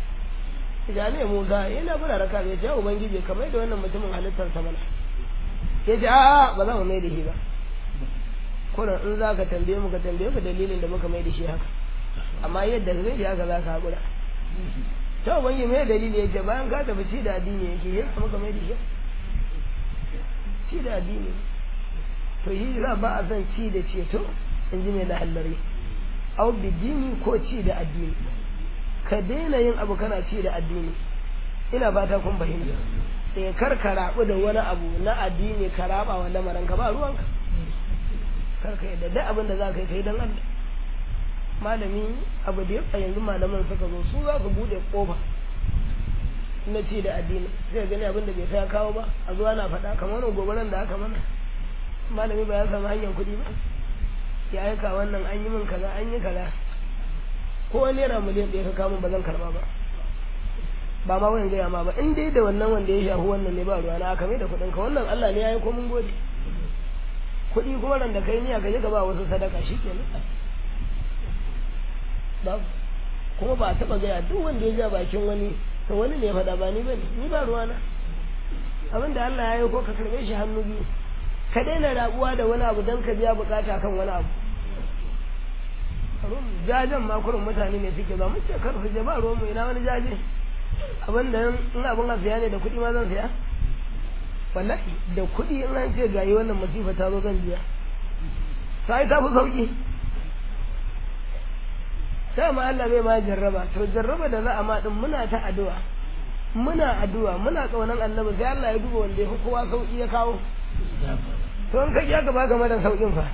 ya ne Musa yana bura raka ya ce ubangiji kamar da wannan mutumin halittar sa mana ya ce a'a ba za mu mai da shi ba kuna in za ka tambaye mu ka tambaye mu dalilin da muka mai da shi haka amma yadda ka gaji haka za ka haƙura ta ubangiji mai dalili ya ce bayan ka tafi ci da addini yake ya muka mai da shi ci da addini to yi za ba a son ci da ceto in ji mai lahallari au bidini ko ci da addini ka daina yin abu kana ci da addini ina fata kun fahimta sai kar ka rabu da wani abu na addini ka raba wa lamarin ka ba ruwanka kar ka yadda duk abin da za ka yi kai don Allah malami abu da yasa yanzu malaman suka zo su za su bude kofa na ci da addini zai gani abin da bai sa kawo ba a zuwa na faɗa kamar wani gobaran da aka mana malami ba ya samu hanyar kuɗi ba ya aika wannan an yi min kaza an yi kaza ko wani naira miliyan ɗaya ka kawo ba zan karɓa ba ba ma wayan gaya ma ba in dai da wannan wanda ya shafi wannan ne ba ruwa na aka mai da kuɗin ka wannan Allah ne ya yi ko mun gode kuɗi kuma ran da kai niyya ka je ka ba wasu sadaka shikenan babu kuma ba a taɓa gaya duk wanda ya ja bakin wani to wani ne ya faɗa ba ni bane ni ba ruwa na abin da Allah ya yi ko ka karɓe shi hannu biyu ka daina rabuwa da wani abu don ka biya bukata kan wani abu jajen makurin mutane ne suke ba mun ce kar su je ba ruwan mu ina wani jaje abin da in abin a siya ne da kuɗi ma zan siya wallahi da kuɗi in an ce gayi wannan masifa ta zo zan biya sai ta fi sauki sai ma Allah bai ma jarraba to jarraba da za a ma din muna ta addu'a muna addu'a muna kaunan annabi sai Allah ya duba wanda ya fi kowa sauki ya kawo to in ka ji aka baka madan saukin fa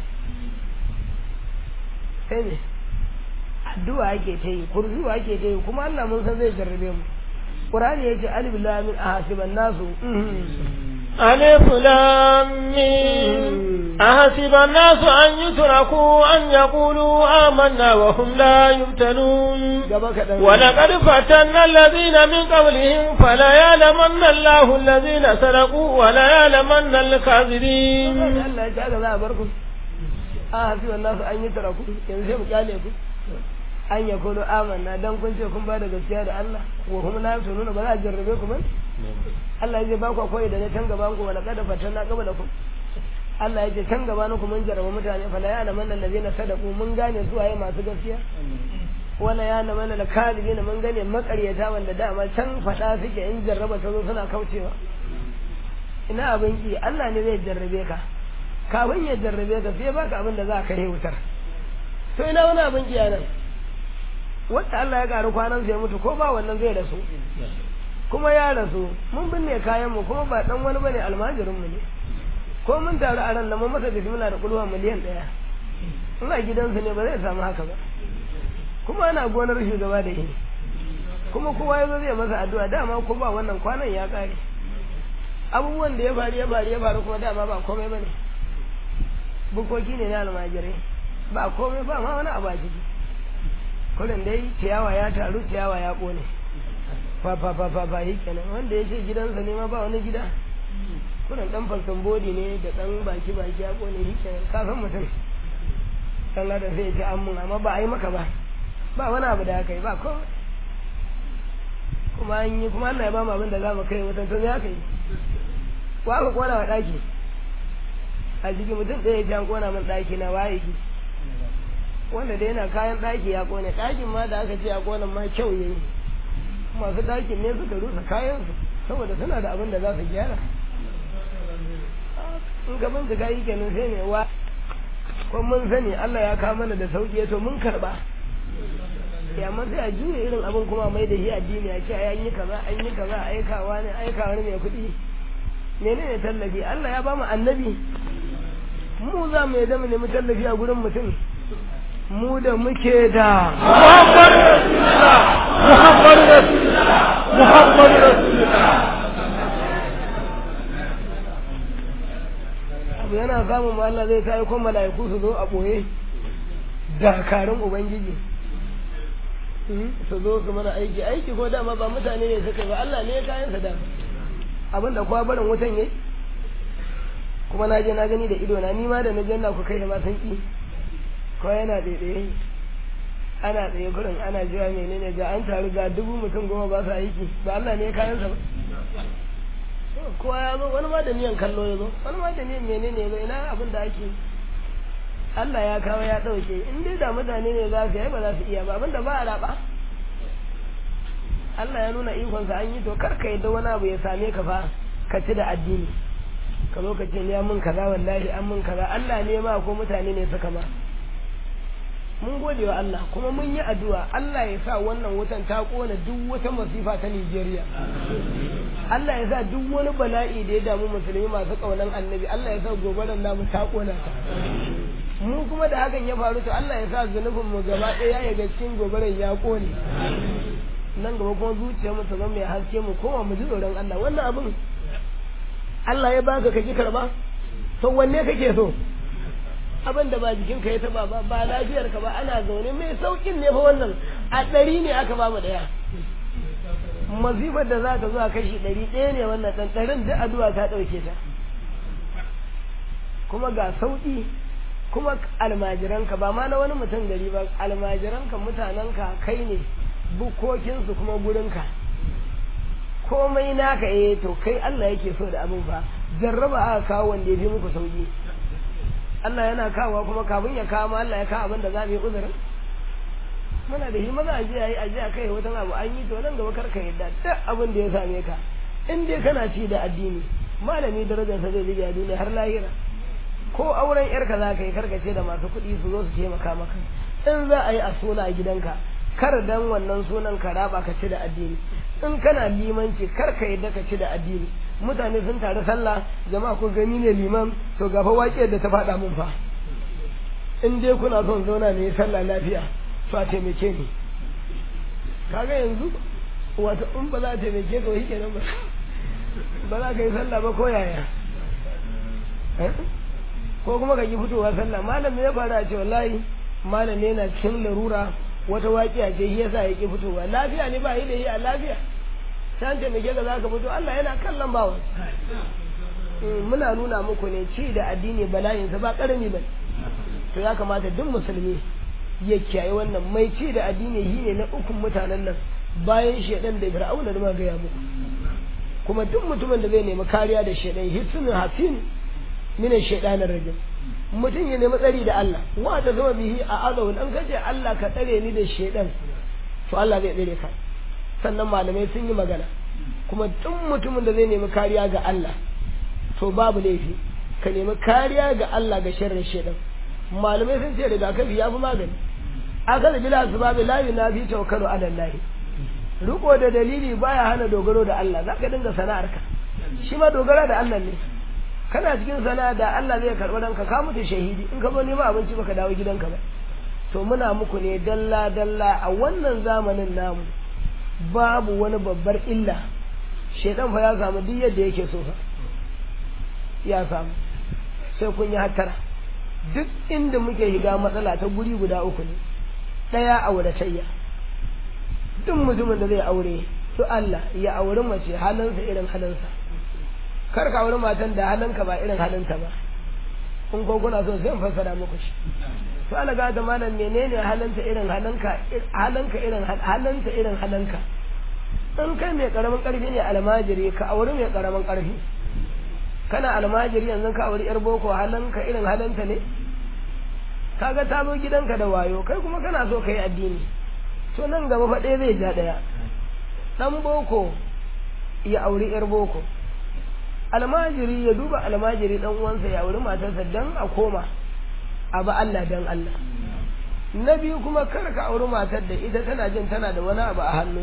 sai ne addu'a ake ta yi kurzuwa ake ta yi kuma Allah mun san zai jarrabe mu Qur'ani yace alif lam mim ahasiban nasu ألف لام ميم أحسب الناس أن يتركوا أن يقولوا آمنا وهم لا يفتنون ولقد فتنا الذين من قبلهم فلا يعلمن الله الذين سرقوا ولا يعلمن الكاذبين Allah ya ga za a bar ku ahasiban nasu an yutraku yanzu sai mu kyale ku an ya kulo amanna dan kun ce kun ba da gaskiya da Allah wa hum la yaftununa ba za a jarrabe ku ba Allah ya ba ku koyi da ne can gaban ku wala kada fatanna qabla ku Allah ya ce can gaba ku mun jarraba mutane fa la ya lamanna allazina sadaqu mun gane su waye masu gaskiya wala ya lamanna al kadibina mun gane makaryata wanda dama can fada suke in jarraba ta zo suna kaucewa ina abin ki Allah ne zai jarrabe ka kafin ya jarrabe ka sai baka abin da za ka yi wutar to ina wani abin ki nan wanda Allah ya karu kwanan zai mutu ko ba wannan zai rasu kuma ya rasu mun binne kayan mu kuma ba dan wani bane almajirin mu ne ko mun taru a ran nan mun masa bismillah da kulwa miliyan daya ina gidansu ne ba zai samu haka ba kuma ana gonar shugaba da yi kuma kowa ya zo zai masa addu'a dama ko ba wannan kwanan ya kare abubuwan da ya faru ya faru ya faru kuma dama ba komai bane bukoki ne na almajirai ba komai ba ma wani abu a ciki kullum dai ciyawa ya taru ciyawa ya kone fa fa fa fa fa kenan wanda ya ce gidansa ne ma ba wani gida kunan dan falsan bodi ne da dan baki baki ya kone shi kenan ka san mutum dan ladan sai ya ce an mun amma ba a yi maka ba ba wani abu da aka yi ba ko kuma an yi kuma Allah ya ba mu abin da za mu kai mutum to me aka yi ko aka kona wa daki a jiki mutum ɗaya ya ji an kona min daki na waye ki wanda dai yana kayan daki ya kone dakin ma da aka ce ya kona ma kyau yayi masu dakin ne suka rusa kayansu saboda suna da abin da za su gyara in gaban su gayi kenan sai ne wa ko mun sani Allah ya kawo mana da sauki to mun karba ya amma sai a juya irin abin kuma mai da shi addini a ce ai an yi kaza an yi kaza aikawa ne aikawa ne mai kuɗi menene tallafi Allah ya ba mu annabi mu za mu yadda mu nemi tallafi a gurin mutum mu da muke da Muhammad Rasulullah Muhammad Rasulullah Muhammad Rasulullah abu yana samun ma Allah zai tayi kuma mala'iku su zo a boye dakarun ubangiji su zo su mana aiki aiki ko dama ba mutane ne suka yi ba Allah ne ya kayan sa da abin da kuwa barin wutan yayi kuma na je na gani da ido na ni ma da na je na ku kai da ma san ki ko yana daidai ana tsaye kurin ana jira menene ga an taru ga dubu mutum goma ba su aiki ba Allah ne ya kayan sa ba kowa ya zo wani ma da niyan kallo ya zo wani ma da niyan menene ya zo ina abin da ake Allah ya kawo ya ɗauke in dai da mutane ne za su yi ba za su iya ba abin da ba a raba Allah ya nuna ikonsa an yi to kar ka yadda wani abu ya same ka fa ka ci da addini ka zo ka ce ya mun kaza wallahi an mun kaza Allah ne ma ko mutane ne suka ma mun gode wa Allah kuma mun yi addu'a Allah ya sa wannan wutan ta kona duk wata masifa ta Nigeria Allah ya sa duk wani bala'i da ya damu musulmi masu kaunan annabi Allah ya sa gobaran namu ta kona ta mu kuma da hakan ya faru to Allah ya sa zunubin mu gaba ɗaya ya ga cikin gobaran ya kone nan gaba kuma zuciyar mu ta zama mai haske mu koma mu ji tsoron Allah wannan abin Allah ya baka ka ki karba to wanne kake so abin da ba jikinka ya taba ba ba lafiyar ka ba ana zaune mai saukin ne fa wannan a ɗari ne aka ba mu ɗaya mazifar da za ta zuwa kashi ɗari ɗaya ne wannan ɗan ɗarin da addu'a ta ɗauke ta kuma ga sauƙi kuma almajiranka ba ma na wani mutum gari ba almajiranka mutanenka kai ne bukokinsu kuma gurinka komai naka eh to kai Allah yake so da abin fa jarraba aka kawo wanda ya fi muku sauƙi Allah yana kawo kuma kafin ya kawo ma Allah ya kawo abin da za mu yi uzurin muna da himma a jiya yi a jiya kai wata abu an yi to nan gaba kar ka yadda duk abin da ya same ka in dai kana ci da addini malami darajar sa zai bi a duniya har lahira ko auren yarka za ka yi karkace da masu kuɗi su zo su taimaka maka in za a yi a suna a gidanka kar dan wannan sunan ka raba ka ci da addini in kana limanci kar ka yadda ka ci da addini mutane sun taru sallah jama'a kun gani ne liman to gafa waƙe da ta faɗa mun fa in dai kuna son zauna ne sallah lafiya to a taimake ni kaga yanzu wata in ba za a taimake ka wai kenan ba ba za ka yi sallah ba ko yaya ko kuma ka yi fitowa sallah malam ya fara ce wallahi malam yana cikin larura wata waƙiya ce shi yasa ya ki fitowa lafiya ne ba yi da yi a lafiya san taimake ka za ka fito Allah yana kallon bawa muna nuna muku ne ci da addini bala'insa ba ƙarami ba to ya kamata duk musulmi ya kiyaye wannan mai ci da addini shi ne na ukun mutanen nan bayan shaidan da fir'auna da gaya muku kuma duk mutumin da zai nemi kariya da shaidan hisnul hasin min shaitanir rajim mutum ya nemi tsari da Allah wa ta zama bihi a azawu an kace Allah ka tsare ni da shaidan to Allah zai tsare ka sannan malamai sun yi magana kuma duk mutumin da zai nemi kariya ga Allah to babu laifi ka nemi kariya ga Allah ga sharrin shaidan malamai sun ce rigakafi ya fi magani aka da bila su babu layi na fi taukaru ala lahi riko da dalili baya hana dogaro da Allah za ka dinga sana'arka shi ma dogara da Allah ne kana cikin sana'a da Allah zai karɓi ranka ka mutu shahidi in ka zo nema abinci baka dawo gidanka ba to muna muku ne dalla dalla a wannan zamanin namu babu wani babbar illa shedan fa ya samu duk yadda yake so fa ya samu sai kun yi hattara duk inda muke shiga matsala ta guri guda uku ne ɗaya auratayya duk mutumin da zai aure su Allah ya auri mace halinsa irin halinsa kar ka auri matan da halinka ba irin halinta ba in ko kuna so sai in fassara muku shi to ana ga da malam menene halinta irin halinka halinka irin halinta irin halinka in kai mai karamin karfi ne almajiri ka auri mai karamin karfi kana almajiri yanzu ka auri yar boko halinka irin halinta ne kaga ta zo gidanka da wayo kai kuma kana so ka yi addini to nan gaba fa ɗaya zai ja ɗaya ɗan boko ya auri yar boko almajiri ya duba almajiri ɗan uwansa ya auri matarsa dan a koma a ba Allah dan Allah na biyu kuma kar ka auri matar da ita tana jin tana da wani abu a hannu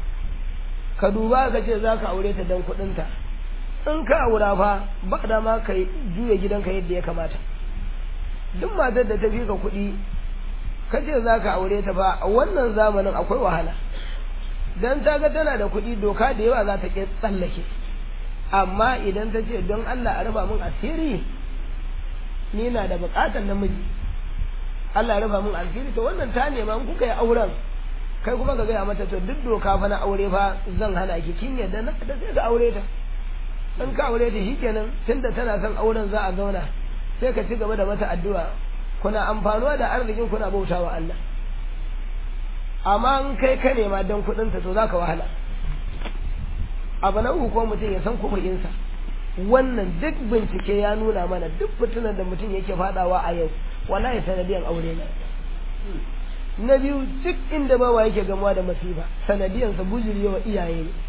ka duba ka ce za ka aure ta dan kuɗinta in ka aura fa ba da ma ka juya gidanka yadda ya kamata duk matar da ta fi ka kuɗi ka ce za ka aure ta ba a wannan zamanin akwai wahala dan ta ga tana da kuɗi doka da yawa za ta ke tsallake amma idan ta ce don Allah a raba min asiri ni na da buƙatar namiji Allah ya raba min asiri to wannan ta nema in kuka yi auren kai kuma ka gaya mata to duk doka fa na aure fa zan hana ki kin yadda na da sai ka aure ta in ka aure ta shikenan tunda tana son auren za a zauna sai ka ci gaba da mata addu'a kuna amfanuwa da arzikin kuna bautawa Allah amma in kai ka nema don kuɗinta to za ka wahala abu na uku ko mutum ya san kuɗinsa wannan duk bincike ya nuna mana duk fitinan da mutum yake fadawa a yau wallahi sanadiyan aure ne na biyu duk inda bawa yake gamuwa da masifa sanadiyansa bujurewa iyaye ne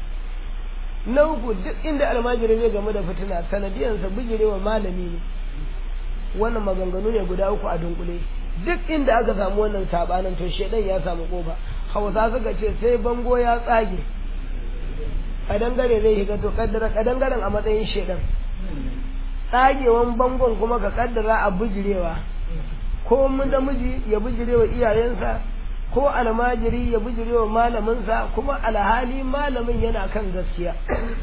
na uku duk inda almajiri zai gamu da fitina sanadiyansa bujurewa malami ne wannan maganganu ne guda uku a dunkule duk inda aka samu wannan sabanin to shedan ya samu kofa hausa suka ce sai bango ya tsage kadangare zai shiga to kaddara kadangaren a matsayin shedan tsagewan bangon kuma ka kaddara a bujirewa ko mun da miji ya bujirewa iyayensa ko almajiri ya bujirewa malaminsa kuma alhali malamin yana kan gaskiya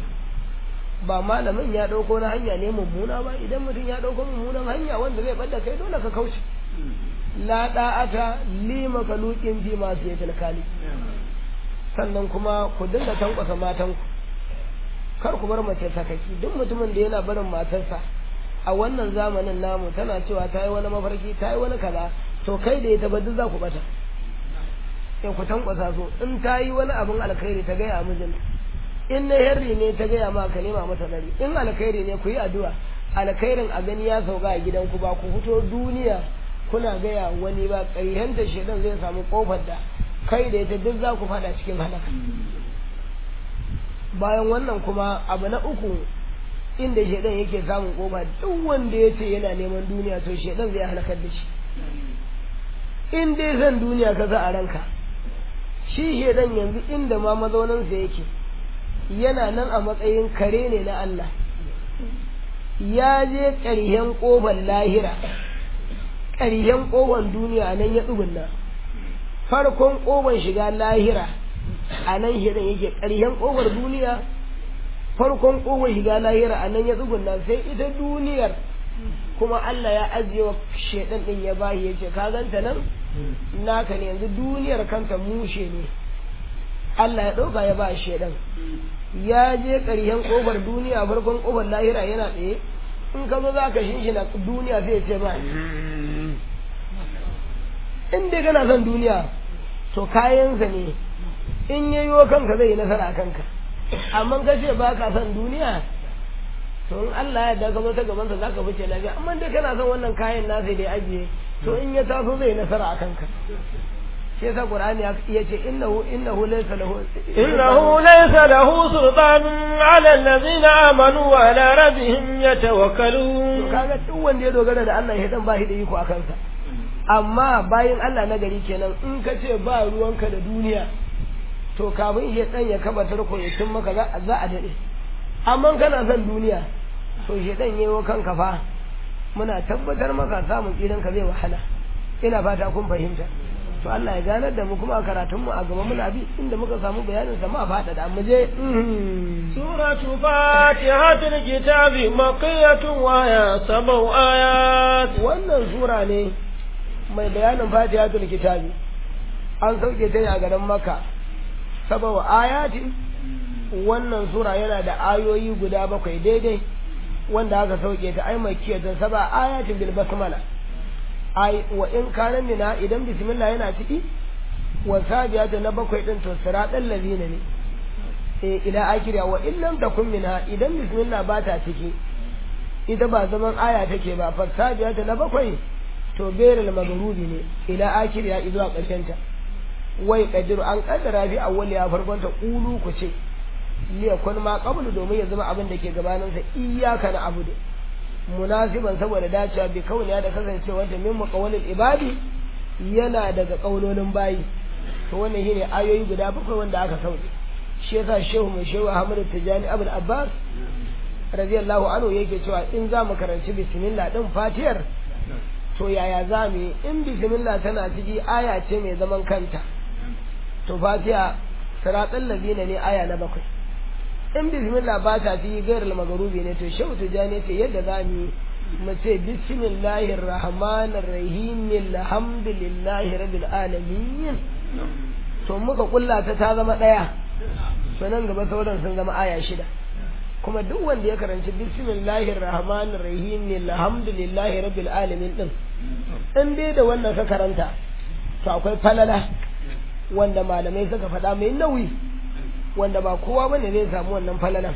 ba malamin ya ɗauko na hanya ne mummuna ba idan mutum ya ɗauko mummunan hanya wanda zai ɓadda kai dole ka kauce la da'ata li makalukin fi masu yatil kali sannan kuma ku dinga tankwasa matanku kar ku bar mace sakaki duk mutumin da yana barin matarsa a wannan zamanin namu tana cewa ta yi wani mafarki ta yi wani kaza to kai da ya taba duk za ku bata in ku tankwasa so in ta yi wani abin alkhairi ta gaya mijinta in na herri ne ta gaya ma ka nema mata dari in alkhairi ne ku yi addu'a alkhairin a gani ya sauka a gidanku ba ku fito duniya kuna gaya wani ba ƙaryanta shedan zai samu kofar da kai da ita duk za ku fada cikin halaka bayan wannan kuma abu na uku inda shedan yake samun kofa duk wanda ya ce yana neman duniya to shedan zai halakar da shi in dai zan duniya ka za a ranka shi shedan yanzu inda ma mazauninsa yake yana nan a matsayin kare ne na Allah ya je ƙaryen ƙofar lahira ƙaryen ƙofar duniya nan ya tsugunna farkon ƙofar shiga lahira a nan shirin yake ƙaryen ƙofar duniya farkon ƙofar shiga lahira a nan ya tsugunna sai ita duniyar kuma Allah ya ajiye wa shaidan ɗin ya bayi ya ce ka ganta nan naka ne yanzu duniyar kanta mushe ne Allah ya ɗauka ya ba shaidan ya je ƙarshen ƙofar duniya farkon ƙofar lahira yana tsaye in ka zo za ka shinshina duniya zai ce ma in dai kana son duniya to kayansa ne in ya yi kanka zai yi nasara a kanka amma ka ce ba ka son duniya to in Allah ya da ka zo ta gabansa za ka fice lafiya amma dai kana son wannan kayan nasa da ya ajiye to in ya taso zai yi nasara a kanka shi yasa qur'ani ya ce innahu innahu laysa lahu innahu laysa lahu sultanun ala allazina amanu wa ala rabbihim yatawakkalun kaga duk wanda ya dogara da Allah ya dan ba shi da iko a kansa amma bayan Allah na gari kenan in ka ce ba ruwanka da duniya to kafin ya dan ya kaba tarko ya tun maka za a dade amma kana son duniya to shi dan yayo kanka fa muna tabbatar maka samun tsiran ka zai wahala ina fata kun fahimta to Allah ya ganar da mu kuma a karatun mu a gaba muna bi inda muka samu bayanin sa ma fada da mu je suratu fatihatul kitabi maqiyatun wa ya sabau ayat wannan sura ne mai bayanin fatihatul kitabi an sauke ta ne a garin makka sabau ayati wannan sura yana da ayoyi guda bakwai daidai wanda aka sauke ta ai makiyatan saba ayatin bil basmala ai wa in kana mina idan bismillah yana ciki wa sabiyata na bakwai din to siratal ladina ne eh ila akira wa in lam takun minha idan bismillah ba ta ciki ita ba zaman aya take ba fa sabiyata na bakwai to beril magrubi ne ila akira zuwa karshen ta wai kadiru an kaddara fi awwal ya farkon ta qulu ku ce liya kun ma qablu domin ya zama abin da ke gabanin sa iyyaka na abudu munasiban saboda dacewa bi kauniya da kasancewa ta min muqawlil ibadi yana daga kaulolin bayi to wannan shine ayoyi guda bakwai wanda aka sauke shi yasa shehu mai shehu Ahmad Tijani Abul Abbas radiyallahu anhu yake cewa in za mu karanci bismillah din fatiyar to yaya za mu yi in bismillah tana ciki aya ce mai zaman kanta to fatiha siratal ladina ne aya na bakwai in bismillah ba ta fi gairul magarubi ne to shehu tijani ce yadda za mu yi mu ce bismillahir rahmanir rahim alhamdulillahi rabbil alamin to muka kulla ta ta zama daya sanan gaba sauran sun zama aya shida kuma duk wanda ya karanci bismillahir rahmanir rahim alhamdulillahi rabbil alamin din in dai da wannan ka karanta to akwai falala wanda malamai suka faɗa mai nauyi wanda ba kowa bane zai samu wannan falalan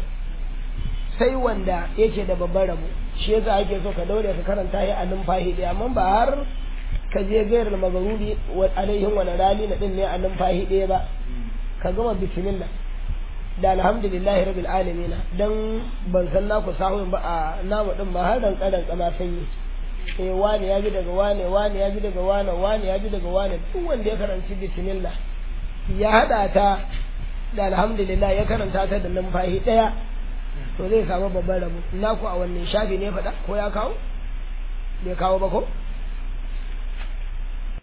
sai wanda yake da babban rabo shi yasa ake so ka daure ka karanta shi a numfahi ɗaya amma ba har ka je gairar magaruri alaihin wani rali na ɗin ne a numfahi ɗaya ba ka gama bismillah da alhamdulillahi rabbil alamin dan ban san naku sahun ba a namu din ba har dan kadan kama sanyi eh wani ya ji daga wani wani ya ji daga wani wani ya ji daga wani duk wanda ya karanci bismillah ya hada ta da alhamdulillah ya karanta ta da numfahi daya to zai samu babban rabo naku a wannan shafi ne faɗa ko ya kawo bai kawo ba ko